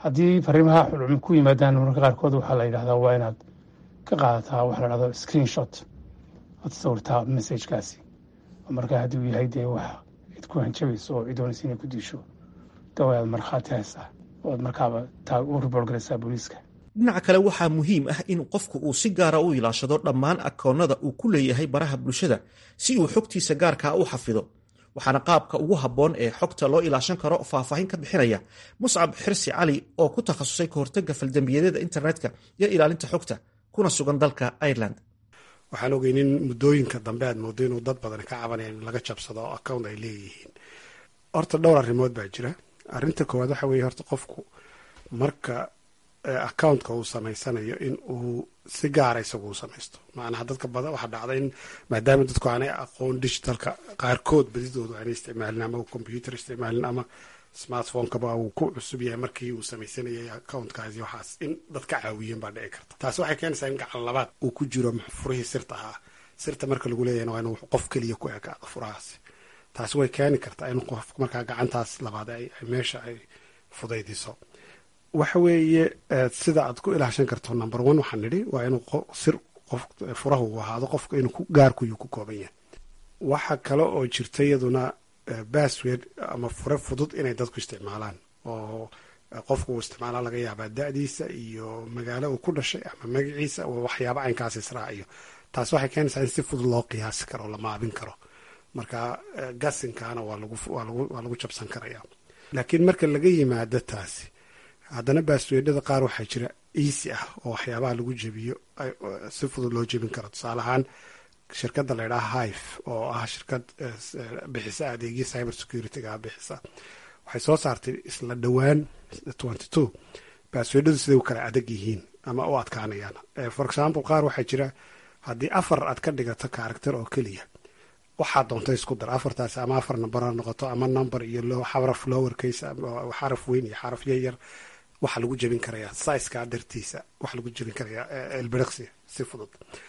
haddii fariimaha xulcum ku yimaadaan mararka qaarkood waxaa la yidhahdaa waa inaad ka qaadataa waxa la dhahdo screen shot oad sawirtaa messagekaasi markaa haddii uu yahay dee wax cid ku hanjabayso oo cid doonaysa inay ku diisho dawa aad markhaati haysaa oo aad markaaba taa u report garaysaa booliiska dhinaca kale waxaa muhiim ah in qofku uu si gaara u ilaashado dhammaan akoonnada uu ku leeyahay baraha bulshada si uu xogtiisa gaarkaa u xafido waxaana qaabka ugu habboon ee xogta loo ilaashan karo faahfaahin ka bixinaya muscab xirsi cali oo ku takhasusay kahortega faldambiyadeeda internetka iyo ilaalinta xogta kuna sugan dalka ireland waxaan ogey in muddooyinka dambe aad moodo inuu dad badan ka cabanaya in laga jabsado oo account ay leeyihiin horta dhowr arrimood baa jira arrinta koowaad waxa weeye horta qofku marka accountka uu samaysanayo in uu si gaara isagu u samaysto macnaha dadka badan waxaa dhacda in maadaama dadku aanay aqoon digitalka qaarkood badidoodu aanay isticmaalin ama computer isticmaalin ama smartphonekaba uu ku cusub yahay markii uu samaysanayay accountkaasi waxaas in dad ka caawiyeen baa dhici karta taasi waxay keenaysaa in gacan labaad uu ku jiro furihii sirta ahaa sirta marka lagu leeyahna waa inuu qof keliya ku ekaado furahaasi taasi way keeni kartaa in qof markaa gacantaas labaad ay meesha ay fudaydiso waxa weeye sida aad ku ilaashan karto number one waxaan nidhi waa inuu sir qof furaha uu ahaado qofka inuu gaarkuyuu ku kooban yahay waxa kale oo jirta iyaduna bassword ama fure fudud inay dadku isticmaalaan oo qofku uu isticmaalaa laga yaabaa da-diisa iyo magaalo uu ku dhashay ama magaciisa waxyaaba caynkaas israaciyo taas waxay keenaysaa in si fudud loo qiyaasi karo la maabin karo marka gasinkaana waa lagu jabsan karaya laakiin marka laga yimaado taasi haddana baasweedhada qaar waxaa jira easy ah oo waxyaabaha lagu jebiyo si fudud loo jebin karo tusaale ahaan shirkadda la ydhaha hive oo ah shirkad bixisa adeegyo cyber security-ga bixisa waxay soo saartay isla dhowaan twenty two baasweedhadu siday u kala adag yihiin ama u adkaanayaan for example qaar waxaa jira haddii afar aad ka dhigato character oo keliya waxaa doonta isku dar afartaasi ama afar number ha noqoto ama number iyo xaraf lower case xaraf weyn iyo xaraf yaryar waxaa lagu jebin karayaa siska dartiisa waxaa lagu jebin karayaa elbiriqsi si fudud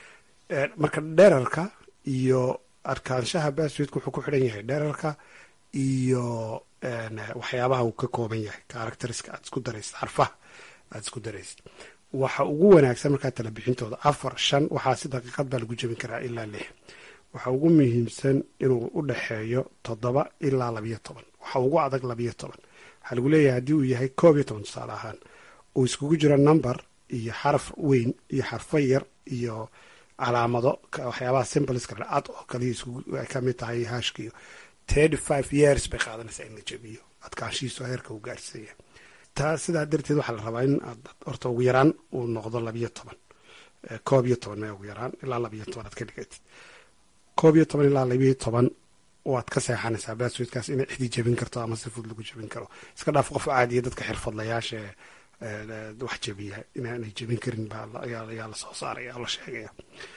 marka dherarka iyo arkaanshaha basswedka wuxuu ku xidhan yahay dherarka iyo waxyaabaha uu ka kooban yahay characteriska aad isku daraysid xarfaha aad isku daraysid waxa ugu wanaagsan markaa tala bixintooda afar shan waxaa si daqiiqad baa lagu jebin karaa ilaa lix waxa ugu muhiimsan inuu u dhexeeyo toddoba ilaa labiyo toban waxa ugu adag labiyo toban waxaa lagu leeyahay haddii uu yahay koob iyo toban tusaale ahaan uu iskugu jiro number iyo xaraf weyn iyo xarfo yar iyo calaamado waxyaabaha simboleska ad oo kaliya ay ka mid tahay hashkiyo thirty five years bay qaadanaysaa in la jebiyo adkaanshihiisu heerka uu gaarsiiya taa sidaa darteed waxaa la rabaa in aad horta ugu yaraan uu noqdo labiyo toban koob iyo toban mee ugu yaraan ilaa labiyo toban aad ka dhigatid koob iyo toban ilaa labiyo toban waad ka seexanaysaa baasweedkaas inay cidi jebin karto ama si fudud lagu jebin karo iska dhaaf qof caadiya dadka xirfadlayaasha wax jebiya inaanay jebin karin baayaa la soo saaraya oo la sheegaya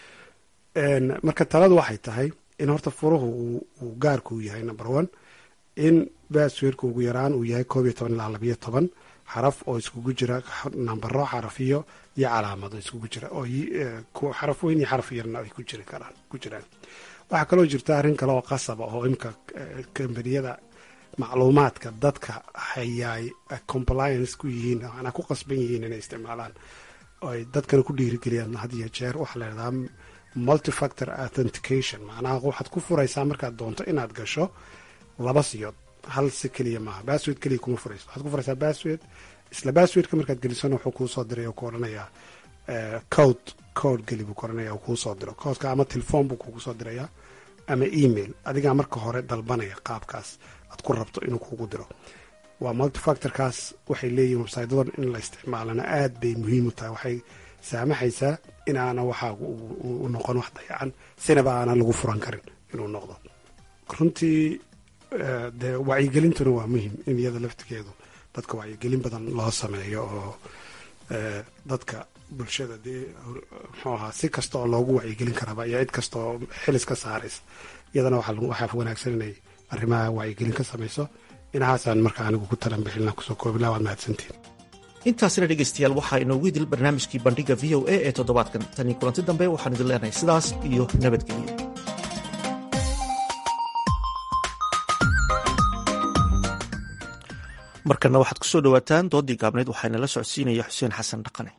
marka taladu waxay tahay in horta furuhu uu gaarku yahay number one in baasweedka ugu yaraan uu yahay koob iyo toban ilaa labiyo toban xaraf oo iskugu jira nambaro xarafiyo iyo calaamado iskugu jira oo xaraf weyn iyo xaraf yarna ay ku jiri karaan ku jiraan waxaa kaloo jirta arrin kale oo qasaba oo imka kambaniyada macluumaadka dadka hayaay compliance ku yihiin manaa ku qasban yihiin inay isticmaalaan oo ay dadkana ku dhiirigeliyaan had iyo jeer waxaa la yidhahdaa multifactor authentication macnaha waxaad ku furaysaa markaad doonto inaad gasho laba siyood hal si keliya maaha bassword keliya kuma furayso waxaad ku furaysaa bassword isla basswordka markaad gelisona wuxuu kuu soo diray oo ku odhanayaa code code geli buu ku odhanaya oo kuu soo diro codeka ama telefoon buu kugu soo dirayaa ama email adigaa marka hore dalbanaya qaabkaas aad ku rabto inuu kugu diro waa multifactorkaas waxay leeyihin websytyadan in la isticmaalana aad bay muhiim u tahay waxay saamaxaysaa inaana waxaagu u noqon wax dayacan sinaba aanan lagu furan karin inuu noqdo runtii dee wacyigelintuna waa muhiim in iyada laftigeedu dadka wacyigelin badan loo sameeyo oo dadka bulshada dee muxuu ahaa si kasta oo loogu wacyigelin karaaba iyo cid kasta oo xilis ka saaraysa iyadana waxaa wanaagsan inay arrimaha wacyigelin ka samayso inahaasaan marka anigu ku talan bixilna kusoo koobilaa waad mahadsantiin intaasina dhegaystayaal waxaa inoogu idil barnaamijkii bandhiga v o a ee toddobaadkan tanii kulanti dambe waxaan idin leenahay sidaas iyo nabadgelyo markana waxaad kusoo dhawaataan doodii gaabneyd waxaana la socodsiinaya xuseen xasan dhaqane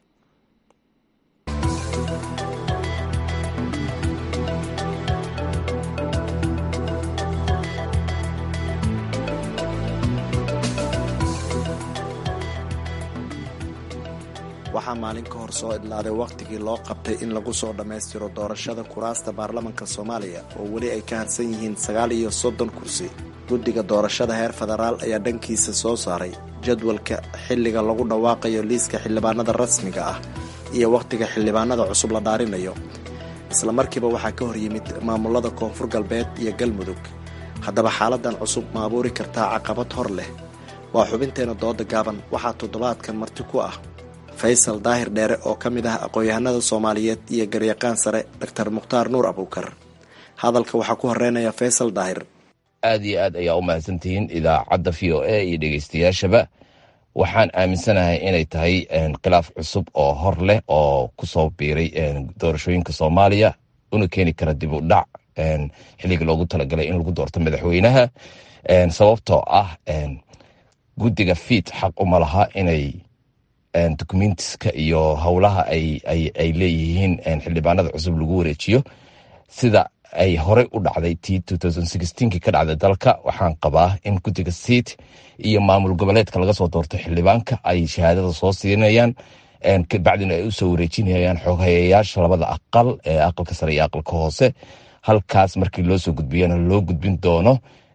waxaa maalin ka hor soo idlaaday wakhtigii loo qabtay in lagu soo dhammaystiro doorashada kuraasta baarlamanka soomaaliya oo weli ay ka harsan yihiin sagaal iyo soddon kursi guddiga doorashada heer federaal ayaa dhankiisa soo saaray jadwalka xilliga lagu dhawaaqayo liiska xildhibaanada rasmiga ah iyo wakhtiga xildhibaanada cusub la dhaarinayo isla markiiba waxaa ka hor yimid maamulada koonfur galbeed iyo galmudug haddaba xaaladan cusub ma abuuri kartaa caqabad hor leh waa xubinteena dooda gaaban waxaa toddobaadkan marti ku ah faysal daahir dheere oo ka mid ah aqoon-yahanada soomaaliyeed iyo garyaqaan sare doctor mukhtaar nuur abuukar hadalka waxaa ku horeynaya faysal daahir aad iyo aad ayaa u mahadsantihiin idaacadda v o a iyo dhegeystayaashaba waxaan aaminsanahay inay tahay khilaaf cusub oo hor leh oo kusoo biiray doorashooyinka soomaaliya una keeni kara dib u dhac xilligii loogu talagalay in lagu doorto madaxweynaha sababtoo ah guddiga fiid xaq uma laha inay documentiska iyo howlaha ay leeyihiin xildhibaanada cusub lagu wareejiyo sida ay horey u dhacday ti ki ka dhacday dalka waxaan qabaa in guddiga siid iyo maamul goboleedka laga soo doorto xildhibaanka ay shahaadada soo siinayaan kabacdina ay usoo wareejinayaan xoghayayaasha labada aqal ee aqalka sare iyo aqalka hoose halkaas markii loo soo gudbiyana loo gudbin doono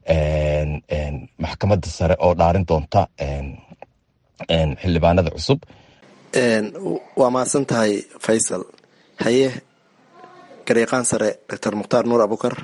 maxkamadda sare oo dhaarin doonta xildhibaanada cusub waa mahadsan tahay faysal haye garyaqaan sare doctor mukhtaar nuur abukar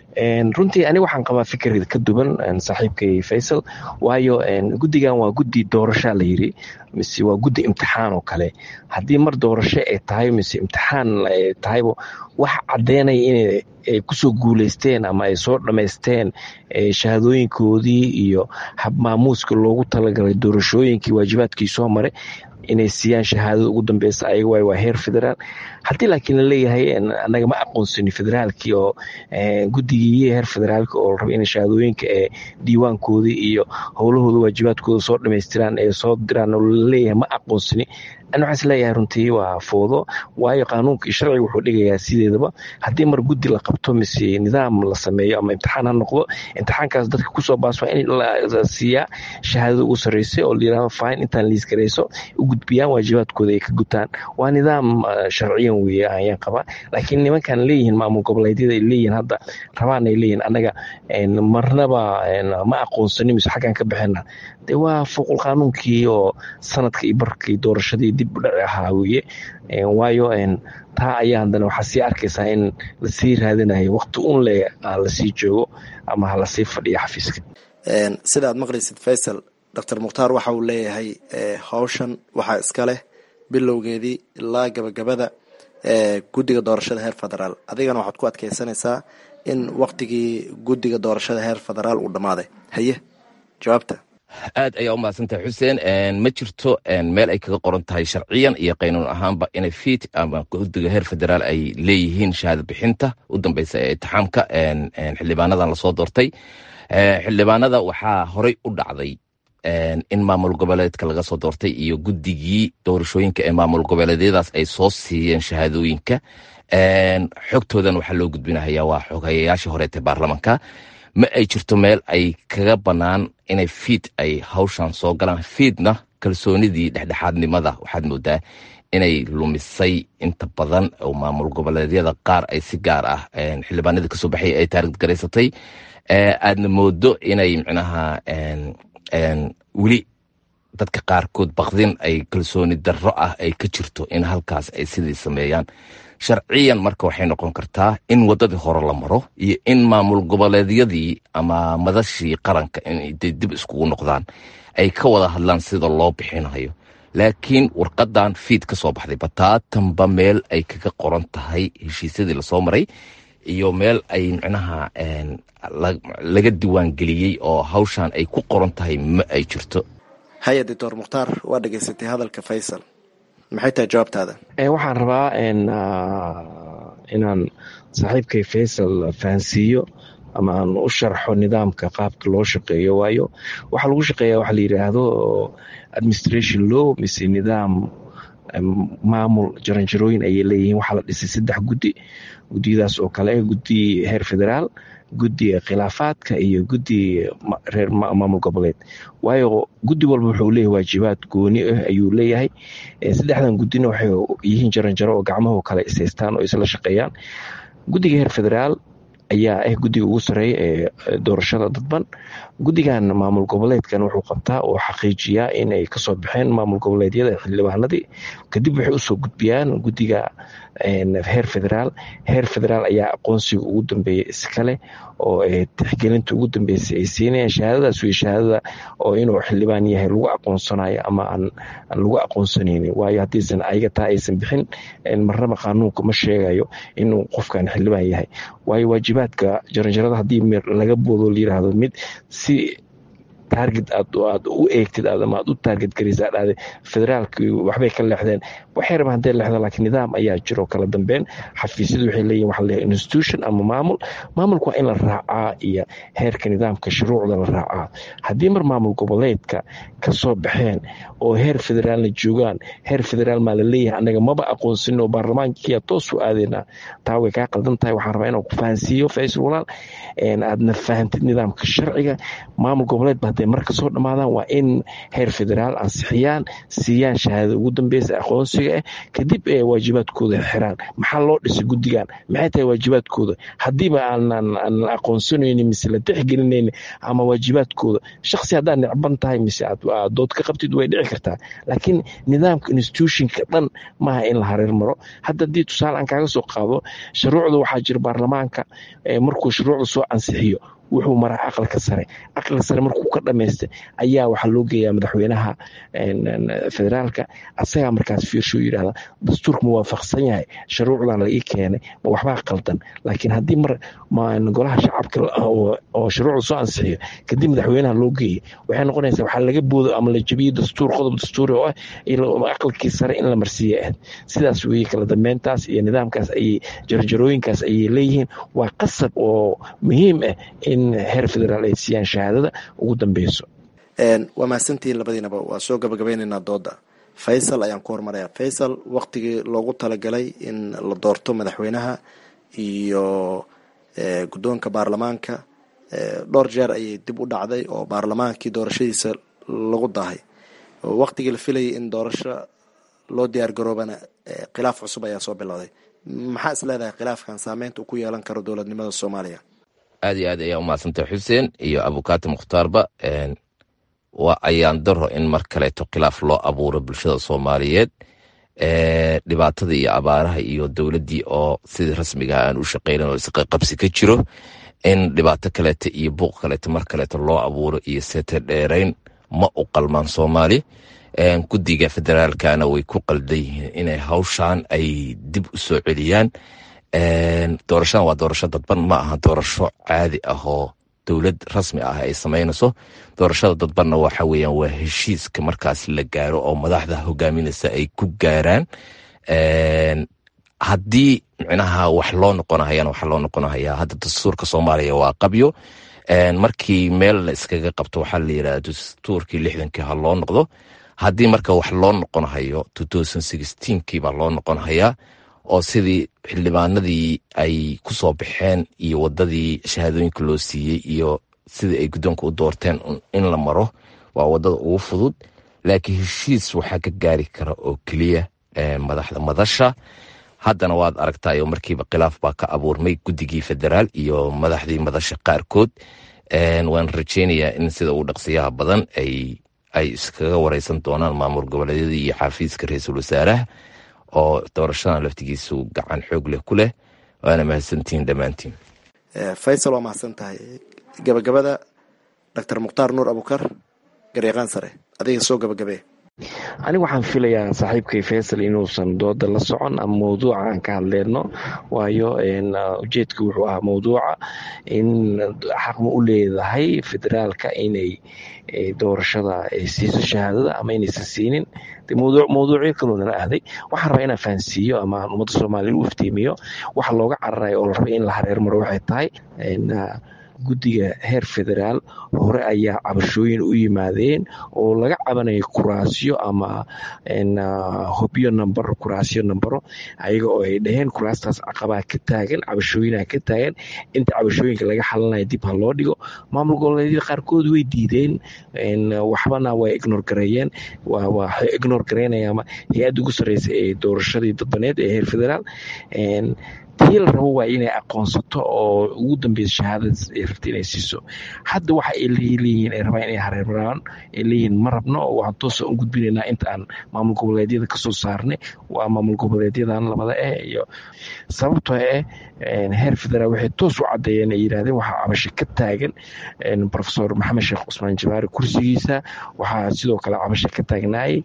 runtii aniga waxaan qabaa fikir ka duwan saaxiibkay faysal waayo guddigan waa guddi doorasha la yiri mise waa guddi imtixaan oo kale haddii mar doorasho ay tahay mise imtixaan ay tahayba wax caddeynaya inay kusoo guuleysteen ama ay soo dhammaysteen shahaadooyinkoodii iyo habmaamuuska loogu talagalay doorashooyinkii waajibaadkii soo maray inay siiyaan shahaadada ugu dambeysa ayaga waay waa heer federaal haddii laakiin laleeyahay anaga ma aqoonsani federaalkii oo guddigii heer federaalka oo raba inay shahaadooyinka ee diiwaankoodii iyo howlahooda waajibaadkooda soo dhamaystiraan ee soo diraan oo laleeyahay ma aqoonsani ani waxaan isleeyahay runtii waa foodo waayo qaanuunka iyo sharciga wuxuu dhigayaa sideedaba haddii mar guddi la qabto mise nidaam la sameeyo ama imtixaan ha noqdo imtixaankaas dadka kusoo baas waa in la siiyaa shahaadada ugu sarreysay oo layirahdo fine intaan liis garayso u gudbiyaan waajibaadkooda ay ka gutaan waa nidaam sharciyan weeye ayaan qabaa laakiin nimankan leeyihiin maamul goboleedyada ay leeyihiin hadda rabaan ay leeyihiin annaga marnaba ma aqoonsani mise xaggaan ka bixina de waa fuuqul qaanuunkii oo sanadka iyo barkii doorashadii dib u dhaci ahaa weye waayo taa ayaa haddana waxaa sii arkaysaa in lasii raadinayo wakti un le lasii joogo ama ha lasii fadhiyo xafiiska sida aad maqlaysid faysal doctor mukhtaar waxa uu leeyahay howshan waxaa iska leh bilowgeedii ilaa gabagabada guddiga doorashada heer federaal adigana waxaad ku adkeysanaysaa in waktigii guddiga doorashada heer federaal uu dhammaaday haye jawaabta aad ayaa u mahadsantahay xuseen ma jirto meel ay kaga qoran tahay sharciyan iyo qaynuun ahaanba inay fiit ama guddiga heer federaal ay leeyihiin shahaada bixinta u dambeysa ee itixaamka xildhibaanadan lasoo doortay xildhibaanada waxaa horey u dhacday in maamul goboleedka laga soo doortay iyo guddigii doorashooyinka ee maamul goboleedyadaas ay soo siiyeen shahaadooyinka xogtoodan waxaa loo gudbinahaya waa xoghayayaashii horeete baarlamanka ma ay jirto meel ay kaga bannaan inay fiid ay hawshan soo galaan fiidna kalsoonidii dhexdhexaadnimada waxaad moodaa inay lumisay inta badan oo maamul goboleedyada qaar ay si gaar ah xildhibaanadii kasoo baxay ay taarigd garaysatay aadna moodo inay micnaha weli dadka qaarkood bakdin ay kalsooni darro ah ay ka jirto in halkaas ay sidii sameeyaan sharciyan marka waxay noqon kartaa in waddadii hore la maro iyo in maamul goboleedyadii ama madashii qaranka inay dib iskugu noqdaan ay ka wada hadlaan sida loo bixinayo laakiin warqadan fiid ka soo baxday bataatanba meel ay kaga qoran tahay heshiisyadii lasoo maray iyo meel ay micnaha laga diiwaangeliyey oo hawshan ay ku qoran tahay ma ay jirto haya doctor mukhtaar waa dhegaysatay hadalka faysal maxay tahay jawaabtaada waxaan rabaa inaan saaxiibkay faysal fahansiiyo ama aan u sharxo nidaamka qaabka loo shaqeeyo waayo waxaa lagu shaqeeya waxa la yidhaahdo administration law mise nidaam maamul jaranjarooyin ayay leeyihiin waxaa la dhisay saddex guddi guddiyadaas oo kale guddi heer federaal guddiga khilaafaadka iyo guddi reer maamul goboleed waayo guddi walba wuxuu leeyahay waajibaad gooni ah ayuu leeyahay saddexdan guddina waxay yihiin jaranjaro oo gacmahu kale isaystaan oo isla shaqeeyaan guddiga heer federaal ayaa ah guddiga ugu sareeya ee doorashada dadban guddigan maamul goboleedkan wuxuu qabtaa oo xaqiijiyaa inay kasoo baxeen maamul goboleedyada xildhibaanadii kadib waxay usoo gudbiyaan guddiga heer federaal heer federaal ayaa aqoonsiga ugu dambeeya iskale oo tixgelinta ugu dambeysay ay siinayaan shahaadadaas wey shahaadada oo inuu xildhibaan yahay lagu aqoonsanayo ama aan lagu aqoonsanaynin waayo haddiisan ayaga taa aysan bixin marnaba qaanuunka ma sheegayo inuu qofkan xildhibaan yahay waayo waajibaadka jaranjarada haddii laga boodo layiraahdo mid si target aad aad u eegtid ama aad u target garaysa dhahde federaalki waxbay ka leexdeen waxay rabaan hadday leexdaan laakiin nidaam ayaa jiro kala dambeyn xafiisyadu waxay leeyihin waxa leeyahay institution ama maamul maamulku waa in la raacaa iyo heerka nidaamka shuruucda la raacaa haddii mar maamul goboleedka ka soo baxeen oo heer federaalna joogaan heer federaal maa la leeyahay annaga maba aqoonsanin oo baarlamaankiya toos u aadeynaa taa way kaa qaldan tahay waxaan rabaa inaan ku fahansiiyo faysal walaal aadna fahantid nidaamka sharciga maamul goboleed ba hadday marka soo dhammaadaan waa in heer federaal ansixiyaan siiyaan shahaadada ugu dambeysa aqoonsiga ah kadib waajibaadkooda xiraan maxaa loo dhisay guddigan maxay tahay waajibaadkooda haddiiba aanan aqoonsanaynin mise la tixgelinaynin ama waajibaadkooda shaksi haddaad necban tahay mise aad dood ka qabtid way dhici kartaa laakiin nidaamka institutionka dhan maaha in la hareer maro hadda haddii tusaale aan kaaga soo qaado shuruucda waxaa jira baarlamaanka markuu shuruucda soo ansixiyo wuxuu maraa aqalka sare aqalka sare markuu ka dhamaystay ayaa waxaa loo geeyaa madaxweynaha federaalka asagaa markaas fiirsho yidhahda dastuurka muwaafaqsan yahay shuruucdan la ii keenay ma waxbaa qaldan laakiin haddii mar golaha shacabka oo shuruucda soo ansixiyo kadib madaxweynaha loo geeya waxay noqonaysaa waxaa laga boodo ama la jebiyey dastuur qodob dastuuri oo ah aqalkii sare in la marsiiya ahayd sidaas weeye kala dambeyntaas iyo nidaamkaas ayay jarjarooyinkaas ayay leeyihiin waa qasab oo muhiim ah in heer federaal ay siiyaan shahaadada ugu dambeyso waa mahadsantihiin labadiinaba waa soo gabagabeyneynaa dooda faysal ayaan ku hormaraya faysal waktigii loogu talagalay in la doorto madaxweynaha iyo guddoonka baarlamaanka dhowr jeer ayay dib u dhacday oo baarlamaankii doorashadiisa lagu dahay waktigii la filayay in doorasho loo diyaar garoobana khilaaf cusub ayaa soo bilowday maxaa is leedahay khilaafkan saameynta uu ku yeelan karo dowladnimada soomaaliya aad iyo aad ayaa umahadsantay xuseen iyo abukaati mukhtaarba waa ayaan daro in mar kaleeto khilaaf loo abuuro bulshada soomaaliyeed dhibaatada iyo abaaraha iyo dowladdii oo sidii rasmiga aan u shaqeynan oo isqaqabsi ka jiro in dhibaato kaleeto iyo buuq kaleeto mar kaleeto loo abuuro iyo seete dheerayn ma u qalmaan soomaali guddiga federaalkana way ku qaldan yihiin inay hawshan ay dib u soo celiyaan doorashadan waa doorasho dadban ma aha doorasho caadi ah oo dowlad rasmi ah ay samaynayso doorashada dadbanna waxa weeyaan waa heshiiska markaas la gaaro oo madaxda hogaaminaysa ay ku gaaraan haddii micnaha wax loo noqonahayana waxa loo noqonahayaa hadda dastuurka soomaaliya waa qabyo markii meel la iskaga qabto waxaa la yidhahda dastuurkii lixdankii ha loo noqdo haddii marka wax loo noqonahayo kii baa loo noqonahayaa oo sidii xildhibaanadii ay ku soo baxeen iyo wadadii shahaadooyinka loo siiyey iyo sidii ay guddoonka u doorteen in la maro waa wadada ugu fudud laakiin heshiis waxaa ka gaari kara oo keliya madaxda madasha haddana waad aragtayo markiiba khilaaf baa ka abuurmay guddigii federaal iyo madaxdii madasha qaarkood waan rajeynayaa in sida ugu dhaqsiyaha badan ay iskaga wareysan doonaan maamul goboleedyadii iyo xafiiska ra-iisul wasaaraha oo doorashadan laftigiisu gacan xoog leh ku leh waana mahadsantihiin dhammaantiin faysal waa mahadsan tahay gabagabada doctor mukhtaar nuur abukar garyaqaan sare adiga soo gabagabee aniga waxaan filayaa saaxiibkay faysal inuusan dooda la socon ama mawduuca aan ka hadleyno waayo ujeedka wuxuu ahaa mawduuca in xaqma u leedahay federaalka inay doorashada siiso shahaadada ama inaysan siinin mawduucyo kaloodana ahday waxaan rabaa inaan fahansiiyo ama ummadda soomaaliya u iftiimiyo waxa looga cararayo oo la rabay in la hareer maro waxay tahay guddiga heer federaal hore ayaa cabashooyin u yimaadeen oo laga cabanaya kuraasyo ama hobyo number kuraasyo numbero ayaga oo ay dhaheen kuraastaas caqabaa ka taagan cabashooyinaha ka taagan inta cabashooyinka laga xalinaya dib ha loo dhigo maamul goboleedyada qaarkood way diideen waxbana way ignor gareeyeen waxay ignor gareynayaan hay-adda ugu sarreysa ee doorashadii dadbaneed ee heer federaal tii la rabo waa inay aqoonsato oo ugu dambeysa shahaadadaas ay rabta inay siiso hadda waxa ay leeyihiin ay rabaan inay hareermaraan ay leeyihiin ma rabno oo waxaan toosa u gudbinaynaa inta aan maamul goboleedyada kasoo saarnay waa maamul goboleedyadan labada eh iyo sababtoo eh heer federaal waxay toos u caddeeyeen ay yidhahdeen waxaa cabasho ka taagan profesor maxamed sheekh cusmaan jabaari kursigiisa waxaa sidoo kale cabasho ka taagnaayay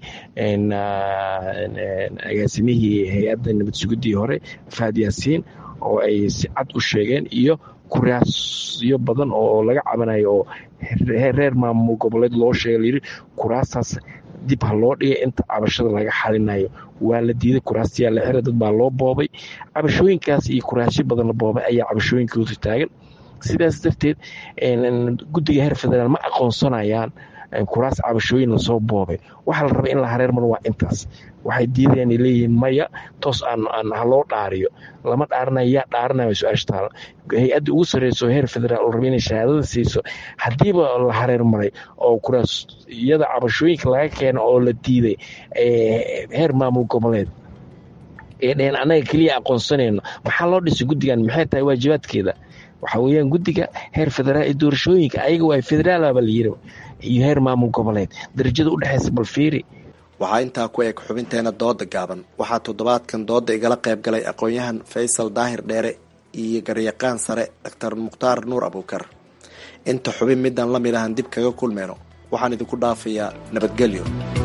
agaasimihii hay-adda nabad sugidii hore faad yaasiin oo ay si cad u sheegeen iyo kuraasyo badan oo laga cabanayo oo reer maamul goboleed loo sheega layidhi kuraastaas dib ha loo dhigay inta cabashada laga xalinayo waa la diiday kuraastayaa la xiray dad baa loo boobay cabashooyinkaas iyo kuraasyo badan la boobay ayaa cabashooyinkooda taagan sidaas darteed guddiga heer federaal ma aqoonsanayaan kuraas cabashooyin lasoo boobay waxaa la rabay in la hareer maro waa intaas waxay diidayaan ay leeyihiin maya toos aan haloo dhaariyo lama dhaarinayo yaa dhaarinaya su-aasha taala hay-adda ugu sarreyso heer federaal oo rabay inay shahaadada siiso haddiiba la hareer maray oo kuraasyada cabashooyinka laga keeno oo la diiday heer maamul goboleed ee dheheen annaga keliya aqoonsanayno maxaa loo dhisay guddigan maxay tahay waajibaadkeeda waxaa weeyaan guddiga heer federaal ee doorashooyinka ayaga waa federaalaba la yiri iyo heer maamul goboleed darajada u dhexeysa bal fiiri waxaa intaa ku eg xubinteena dooda gaaban waxaa toddobaadkan dooda igala qayb galay aqoon-yahan faysal daahir dheere iyo garyaqaan sare doctor mukhtaar nuur abuukar inta xubin midaan la mid ahan dib kaga kulmeyno waxaan idinku dhaafayaa nabadgelyo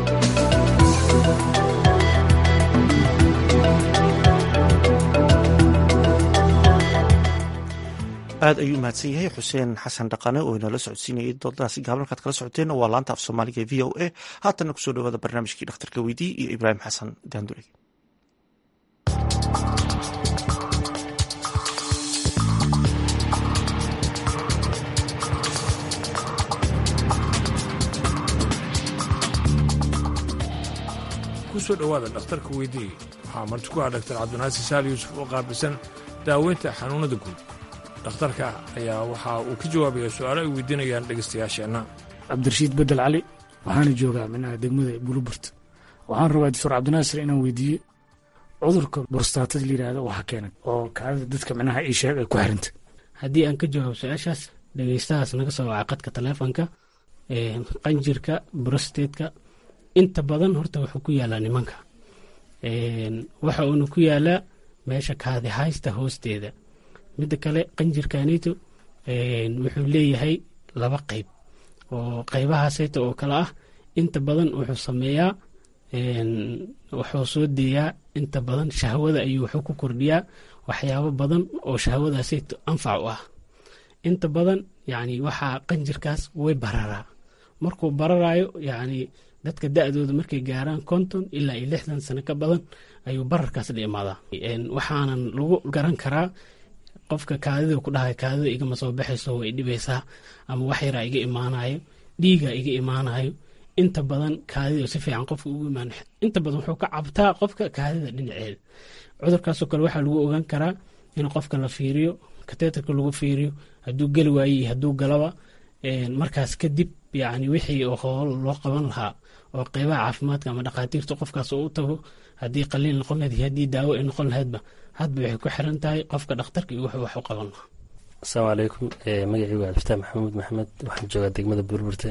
aad ayuu mahadsan yahay xuseen xasan dhaqane oo inala socodsiinayay doodadaasi gaaban halkaad kala socoteen waa laanta af soomaaliga e v o a haatanna kusoo dhawaada barnaamijkii dhakhtarka weydii iyo ibraahim xasan daandure kusoo dhowaada dhakhtarka weydii waxaa marti ku ah dhaktar cabdinaasi saal yuusuf oo qaabilsan daaweynta xanuunada guud dhakhtarka ayaa waxa uu ka jawaabaya su-aalo ay weydiinayaan dhegaystayaasheenna cabdirashiid bedel cali waxaana joogaa minaha degmada buluburt waxaan rabaa doctor cabdinaasir inaan weydiiyo cudurka borstaatada layidhaahdo waxa keenay oo kaadida dadka minaha ii sheeg ay ku xiranta haddii aan ka jawaabo su-aashaas dhegaystahaas naga soo waca qadka taleefonka qanjirka brostateska inta badan horta wuxuu ku yaalaa nimanka waxa uuna ku yaalaa meesha kaadi haysta hoosteeda midda kale qanjirkanito wuxuu leeyahay laba qeyb oo qeybahaasayta oo kale ah inta badan wuxuu sameeyaa wuxuu soo deeyaa inta badan shahwada ayuu wuxuu ku kordhiyaa waxyaabo badan oo shahwadaasayta anfac u ah inta badan yani waxaa qanjirkaas way bararaa markuu bararaayo yani dadka da-dooda markay gaaraan konton ilaa iyo lixdan sano ka badan ayuu bararkaas la imaadaa waxaanan lagu garan karaa qofka kaadida ku dhahay kaadida igama soo baxayso way dhibaysaa ama wax yaraa iga imaanayo dhiiga iga imaanayo inta badan kaadida si fiican qofka ugu imaan inta badan wuxuu ka cabtaa qofka kaadida dhinaceeda cudurkaasoo kale waxaa lagu ogaan karaa in qofka la fiiriyo kateetarka lagu fiiriyo hadduu geli waaye iyo hadduu galaba markaas kadib yani wixii hool loo qaban lahaa oo qeybaha caafimaadka ama dhakhaatiirta qofkaas oo u tago haddii qaliil noqon lahayd iyo haddii daawo ay noqon lahaydba hadba waxay ku xiran tahay qofka dhakhtarka iyo wuxuu wax u qaban lahaa asalaamu calaykum magacii waa cabdifataax maxamuud maxamed waxaan joogaa degmada burburte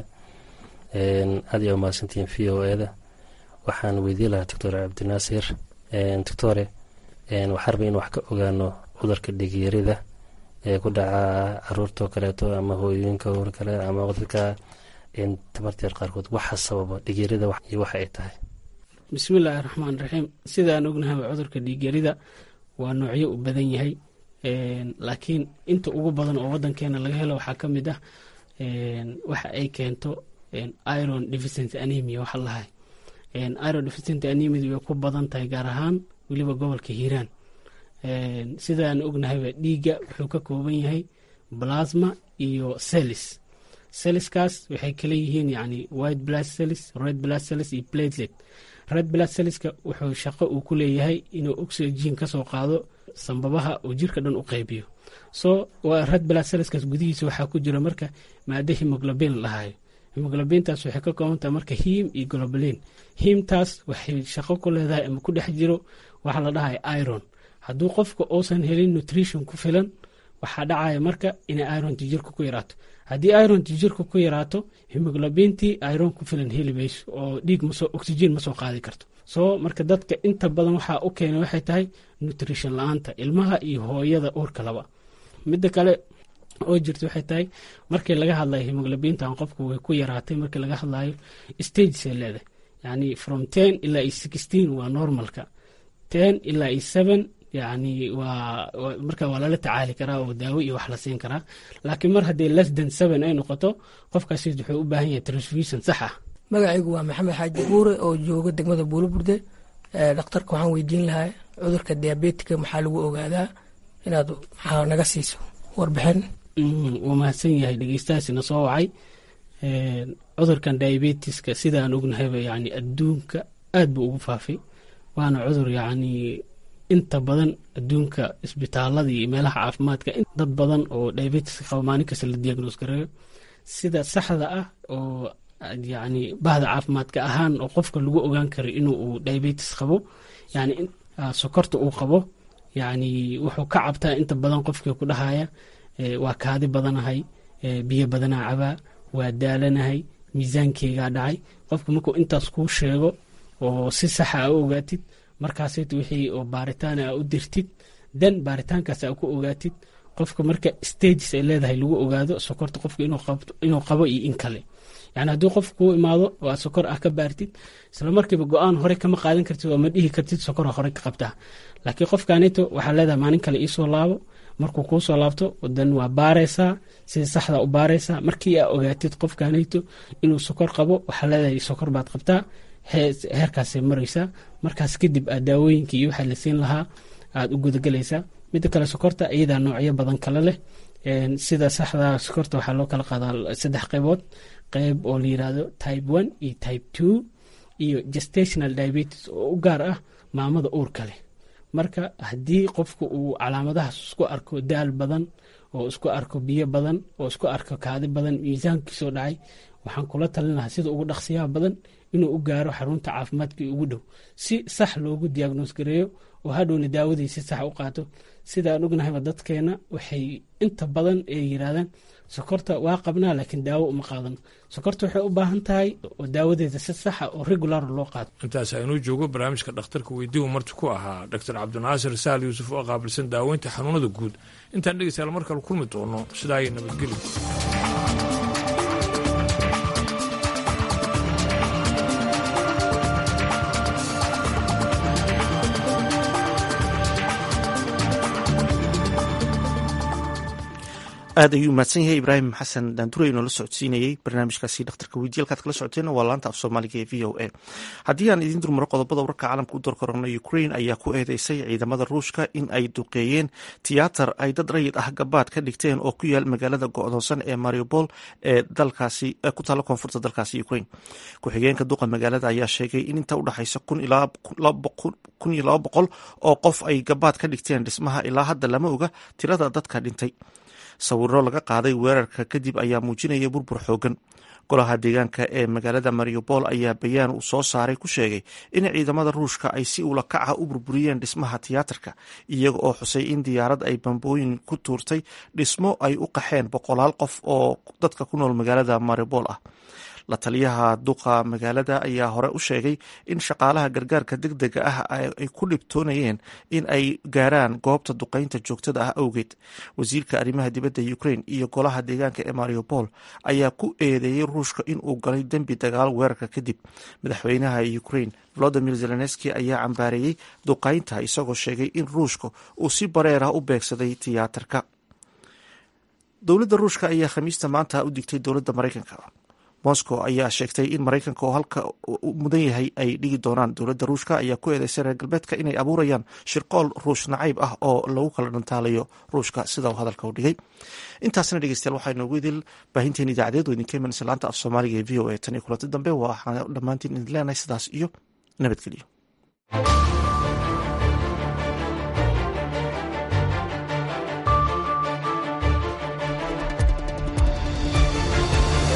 aad iyo umahadsantihiin v o e da waxaan weydiin lahaa doctor cabdinaasir doctore waxaa rabay in wax ka ogaano cudurka dhigyarida ee ku dhaca caruurtao kaleeto ama hooyooyinka or kale ama dadka tamarteer qaarkood waxa sababa dhigyarida iyo waxa ay tahay bismillaahi raxmaan raxiim sidaan ognahaba cudurka dhiigyarida waa noocyo u badan yahay laakiin inta ugu badan oo wadankeena laga helo waxaa ka mid ah waxa ay keento iron deficient anemia waxa lahay iron deficient anemia way ku badan tahay gaar ahaan weliba gobolka hiiraan sidaan ognahayba dhiigga wuxuu ka kooban yahay plasma iyo celis celiskaas waxay kala yihiin yani white blood celis red blood celis iyo platelet red blood celliska wuxuu shaqo uu ku leeyahay inuu oxygen kasoo qaado sambabaha oo jirka dhan u qaybiyo so red blood celliskaas gudihiisa waxaa ku jira marka maado hemoglobin lahayo hemoglobintaas waxay ka koobantaha marka him iyo globalin himtaas waxay shaqo ku leedahay ama ku dhex jiro waxaa la dhahay iron hadduu qofka uusan helin nutrition ku filan waxaa dhacaya marka inay ironti jirka ku yaraato haddii ironti jirka ku yaraato hemoglobintii iron ku filan heli mayso oo dhiig masoo oxygen ma soo qaadi karto soo marka dadka inta badan waxaa u keena waxay tahay nutrition la-aanta ilmaha iyo hooyada uurka laba midda kale oo jirta waxay tahay markii laga hadlayo hemoglobintan qofka way ku yaraatay markii laga hadlayo stagesay leedahay yani from ten ilaa iyo sixteen waa normalka ten ilaa iyo seven yani waa marka waa lala tacaali karaa oo daawo iyo wax la siin karaa laakiin mar haddii less than seven ay noqoto qofkaasi wuxuu u baahan yahay transfusion sax ah magacaygu waa maxamed xaaji buure oo jooga degmada buulaburde dhakhtarka waxaan weydiin lahaa cudurka diabetika maxaa lagu ogaadaa inaad maxaa naga siiso warbixin wuu mahadsan yahay dhegeystahaasina soo wacay cudurkan diabetiska sidaan ognahayba yani adduunka aad buu ugu faafay waana cudur yani inta badan adduunka isbitaalada iyo meelaha caafimaadka dad badan oo diabetiska qaba maalin kasta la diagnoos gareeyo sida saxda ah oo yani bahda caafimaadka ahaan oo qofka lagu ogaan karo inuu uu diabetes qabo yani sokorta uu qabo yani wuxuu ka cabtaa inta badan qofkii ku dhahaya waa kaadi badanahay biyo badanaa cabaa waa daalanahay miisaankeygaa dhacay qofka markuu intaas kuu sheego oo si saxa a u ogaatid markaasayt wixii oo baaritaan a u dirtid dan baaritaankaas a ku ogaatid qofka marka stages ay leedahay lagu ogaado sokorta qofka inuu qabo iyo in kale yani haddii qof kuu imaado oo aad sokor ah ka baartid isla markiiba go-aan hore kama qaadan kartid oo ma dhihi kartid sokora hore ka qabtaa laakiin qofkanito waxaa leedahay maalin kale iisoo laabo markuu kuu soo laabto dan waa baaraysaa sida saxda u baaraysaa markii aa ogaatid qofkanito inuu sokor qabo waxaa leedahay sokor baad qabtaa heerkaasay maraysaa markaas kadib aad daawooyinkii iyo waxaa la siin lahaa aad u gudagelaysaa midda kale sokorta iyadaa noocyo badan kale leh sida saxda sokorta waxaa loo kala qaadaa saddex qaybood qayb oo la yirahdo type one iyo type two iyo gestational diabetes oo u gaar ah maamada uurka leh marka haddii qofku uu calaamadahaas isku arko daal badan oo isku arko biyo badan oo isku arko kaadi badan miisaankiisoo dhacay waxaan kula talin lahaa sida ugu dhaqsiyaha badan inuu u gaaro xarunta caafimaadkii ugu dhow si sax loogu diagnoos gareeyo oo hadhowna daawadii si sax u qaato sidaan ognahayba dadkeena waxay inta badan ay yiraahdaan sokorta waa qabnaa laakiin daawo uma qaadano sokorta waxay u baahan tahay oo daawadeeda si saxa oo regular loo qaato intaas aynuu joogo barnaamijka dhakhtarka weydiiu marti ku ahaa doctor cabdinaasir saal yuusuf oo qaabilsan daaweynta xanuunada guud intaan dhegeystayaal mar kale kulmi doono sidaa iyo nabadgelyo aad ayuu mahadsan yahay ibraahim xasan daanduray inoo la socodsiinayey barnaamijkaasi dhakhtarka weydiye halkaad kala socoteen waa laanta af soomaaliga ee v o a haddii aan idiin durmaro qodobada wararka caalamka u dorkorano ukrain ayaa ku eedeysay ciidamada ruushka in ay duqeeyeen tiyaatar ay dad rayid ah gabaad ka dhigteen oo ku yaal magaalada go-doonsan ee mariupol ee dalkaasi ku taalla koonfurta dalkaasi ukrain ku-xigeenka duqa magaalada ayaa sheegay in inta udhexaysa kun iyo laba boqol oo qof ay gabaad ka dhigteen dhismaha ilaa hadda lama oga tirada dadka dhintay sawiro laga qaaday weerarka kadib ayaa muujinaya burbur xoogan golaha deegaanka ee magaalada mariupol ayaa bayaan uu soo saaray ku sheegay in ciidamada ruushka ay si ula kaca u burburiyeen dhismaha tiyaatarka iyaga oo xusay in diyaarad ay bambooyin ku tuurtay dhismo ay u qaxeen boqolaal qof oo dadka ku nool magaalada mariupol ah la taliyaha duqa magaalada ayaa hore u sheegay in shaqaalaha gargaarka deg dega ah ay ku dhibtoonayeen in ay gaaraan goobta duqeynta joogtada ah awgeed wasiirka arrimaha dibadda ukrain iyo golaha deegaanka ee mariupol ayaa ku eedeeyey ruushka in uu galay dembi dagaal weerarka kadib madaxweynaha ukrain volodimir zelenski ayaa cambaareeyey duqeynta isagoo sheegay in ruushka uu si bareer ah u beegsaday tiyaatarka dowladda ruushka ayaa khamiista maanta u digtay dowladda maraykanka moscow ayaa sheegtay in maraykanka oo halka mudan yahay ay dhigi doonaan dowladda ruushka ayaa ku eedeysay reer galbeedka inay abuurayaan shirqool ruush nacayb ah oo lagu kala dhantaalayo ruushka sida uu hadalka u dhigay intaasna dhegeystayaal waxaa inoogu idil baahinteen idaacadeed oo idinka imanaysa laanta af soomaaliga ee v o a tan iyo kulanti dambe waxaan dhammaantiin idin leenahay sidaas iyo nabadgelyo